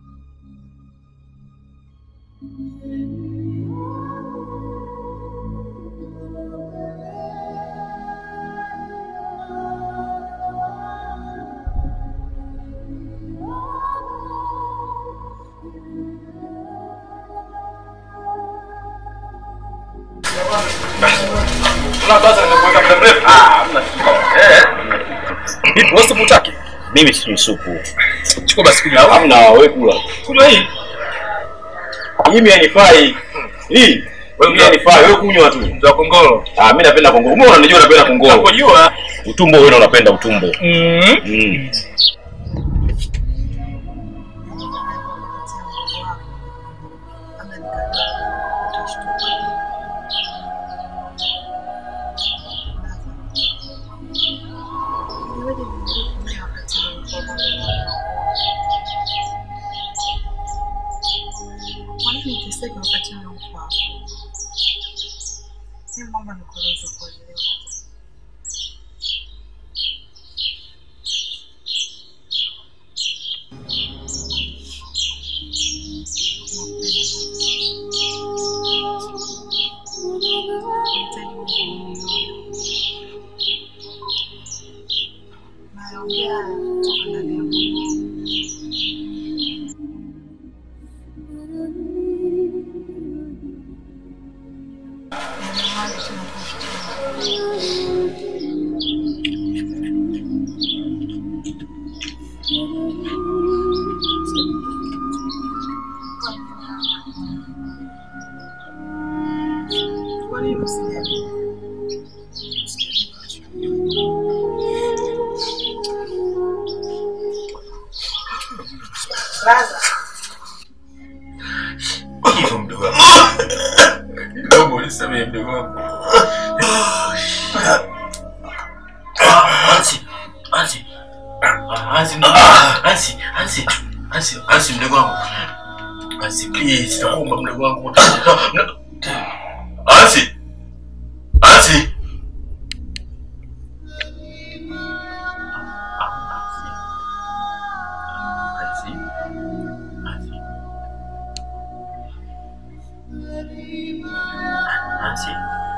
Vipi wewe supu chake? Mimi sijui supu. Chukua basi kunywa. Hamna wewe kula. Kunywa hii. Mimi hainifai. Hii. Wewe mimi hainifai, wewe kunywa tu. Za kongolo. Ah, mimi napenda kongolo. Mbona unanijua napenda kongolo? Nakujua. Utumbo wewe unapenda utumbo. Mm. Mm. Kwa nini niteseke wakati wewe uko hapo? Mimi mama nikueleze kuelewa. Naongea kutoka ndani ya moyo. Kwa nini usijali? Raza. Hivyo mdogo wangu. Naomba unisamehe mdogo wangu. Ansi. Ansi. Ansi mdogo wangu. Ansi. Ansi. Ansi. Ansi mdogo wangu. Ansi please, naomba mdogo wangu. Ansi. Ansi. Ansi. Ansi. Nancy.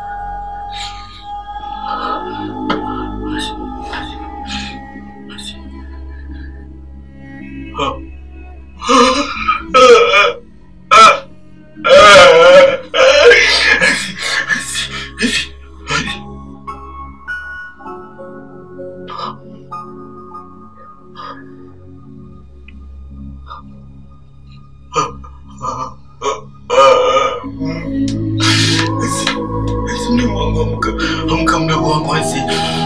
Mdogo wangu amka, amka mdogo wangu asi.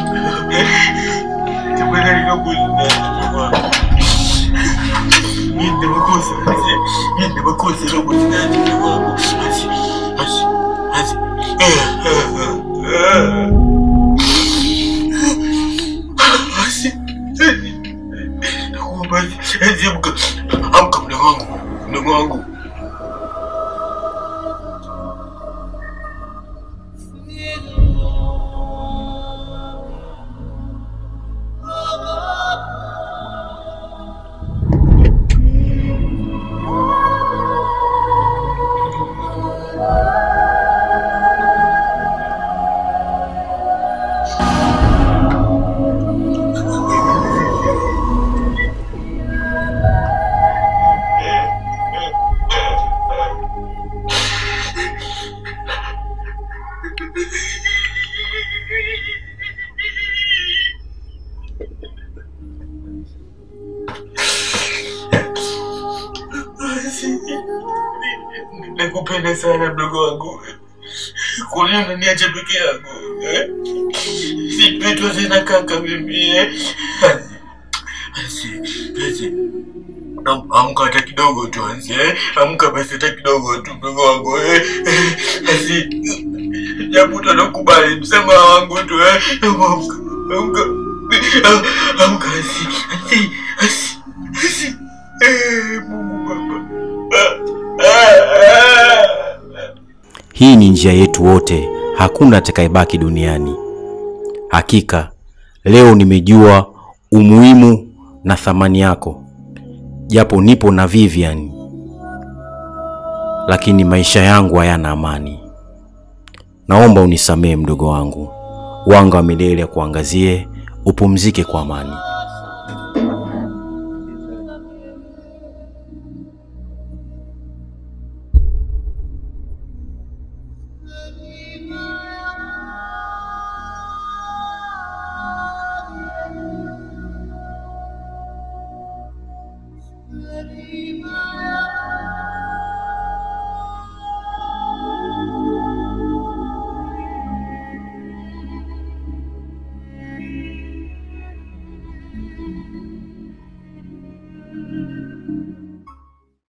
Tafadhali nakuuliza mdogo wangu. Mimi ndio makosa asi. Mimi ndio makosa naomba usinaache mdogo wangu. Asi. Asi. Asi. Asi. Nakuomba asi. Asi amka. Amka mdogo wangu. Mdogo wangu. nakupenda sana mdogo wangu. Kwa nini unaniacha peke yangu? Eh? Sipitwa tena kaka mimi. eh? Asi, asi. Am- Amka hata kidogo tu Asi, eh? Amka basi hata kidogo tu mdogo wangu. eh? Eh, Asi. Japo utanakubali msamaha wangu tu eh? Amka. Amka. Ah, Amka Asi. Asi. Asi. Asi. Eh, Mungu Baba. Ah, ah, ah. Hii ni njia yetu wote, hakuna atakayebaki duniani. Hakika leo nimejua umuhimu na thamani yako, japo nipo na Vivian, lakini maisha yangu hayana amani. Naomba unisamehe mdogo wangu, wanga wa milele akuangazie, upumzike kwa amani.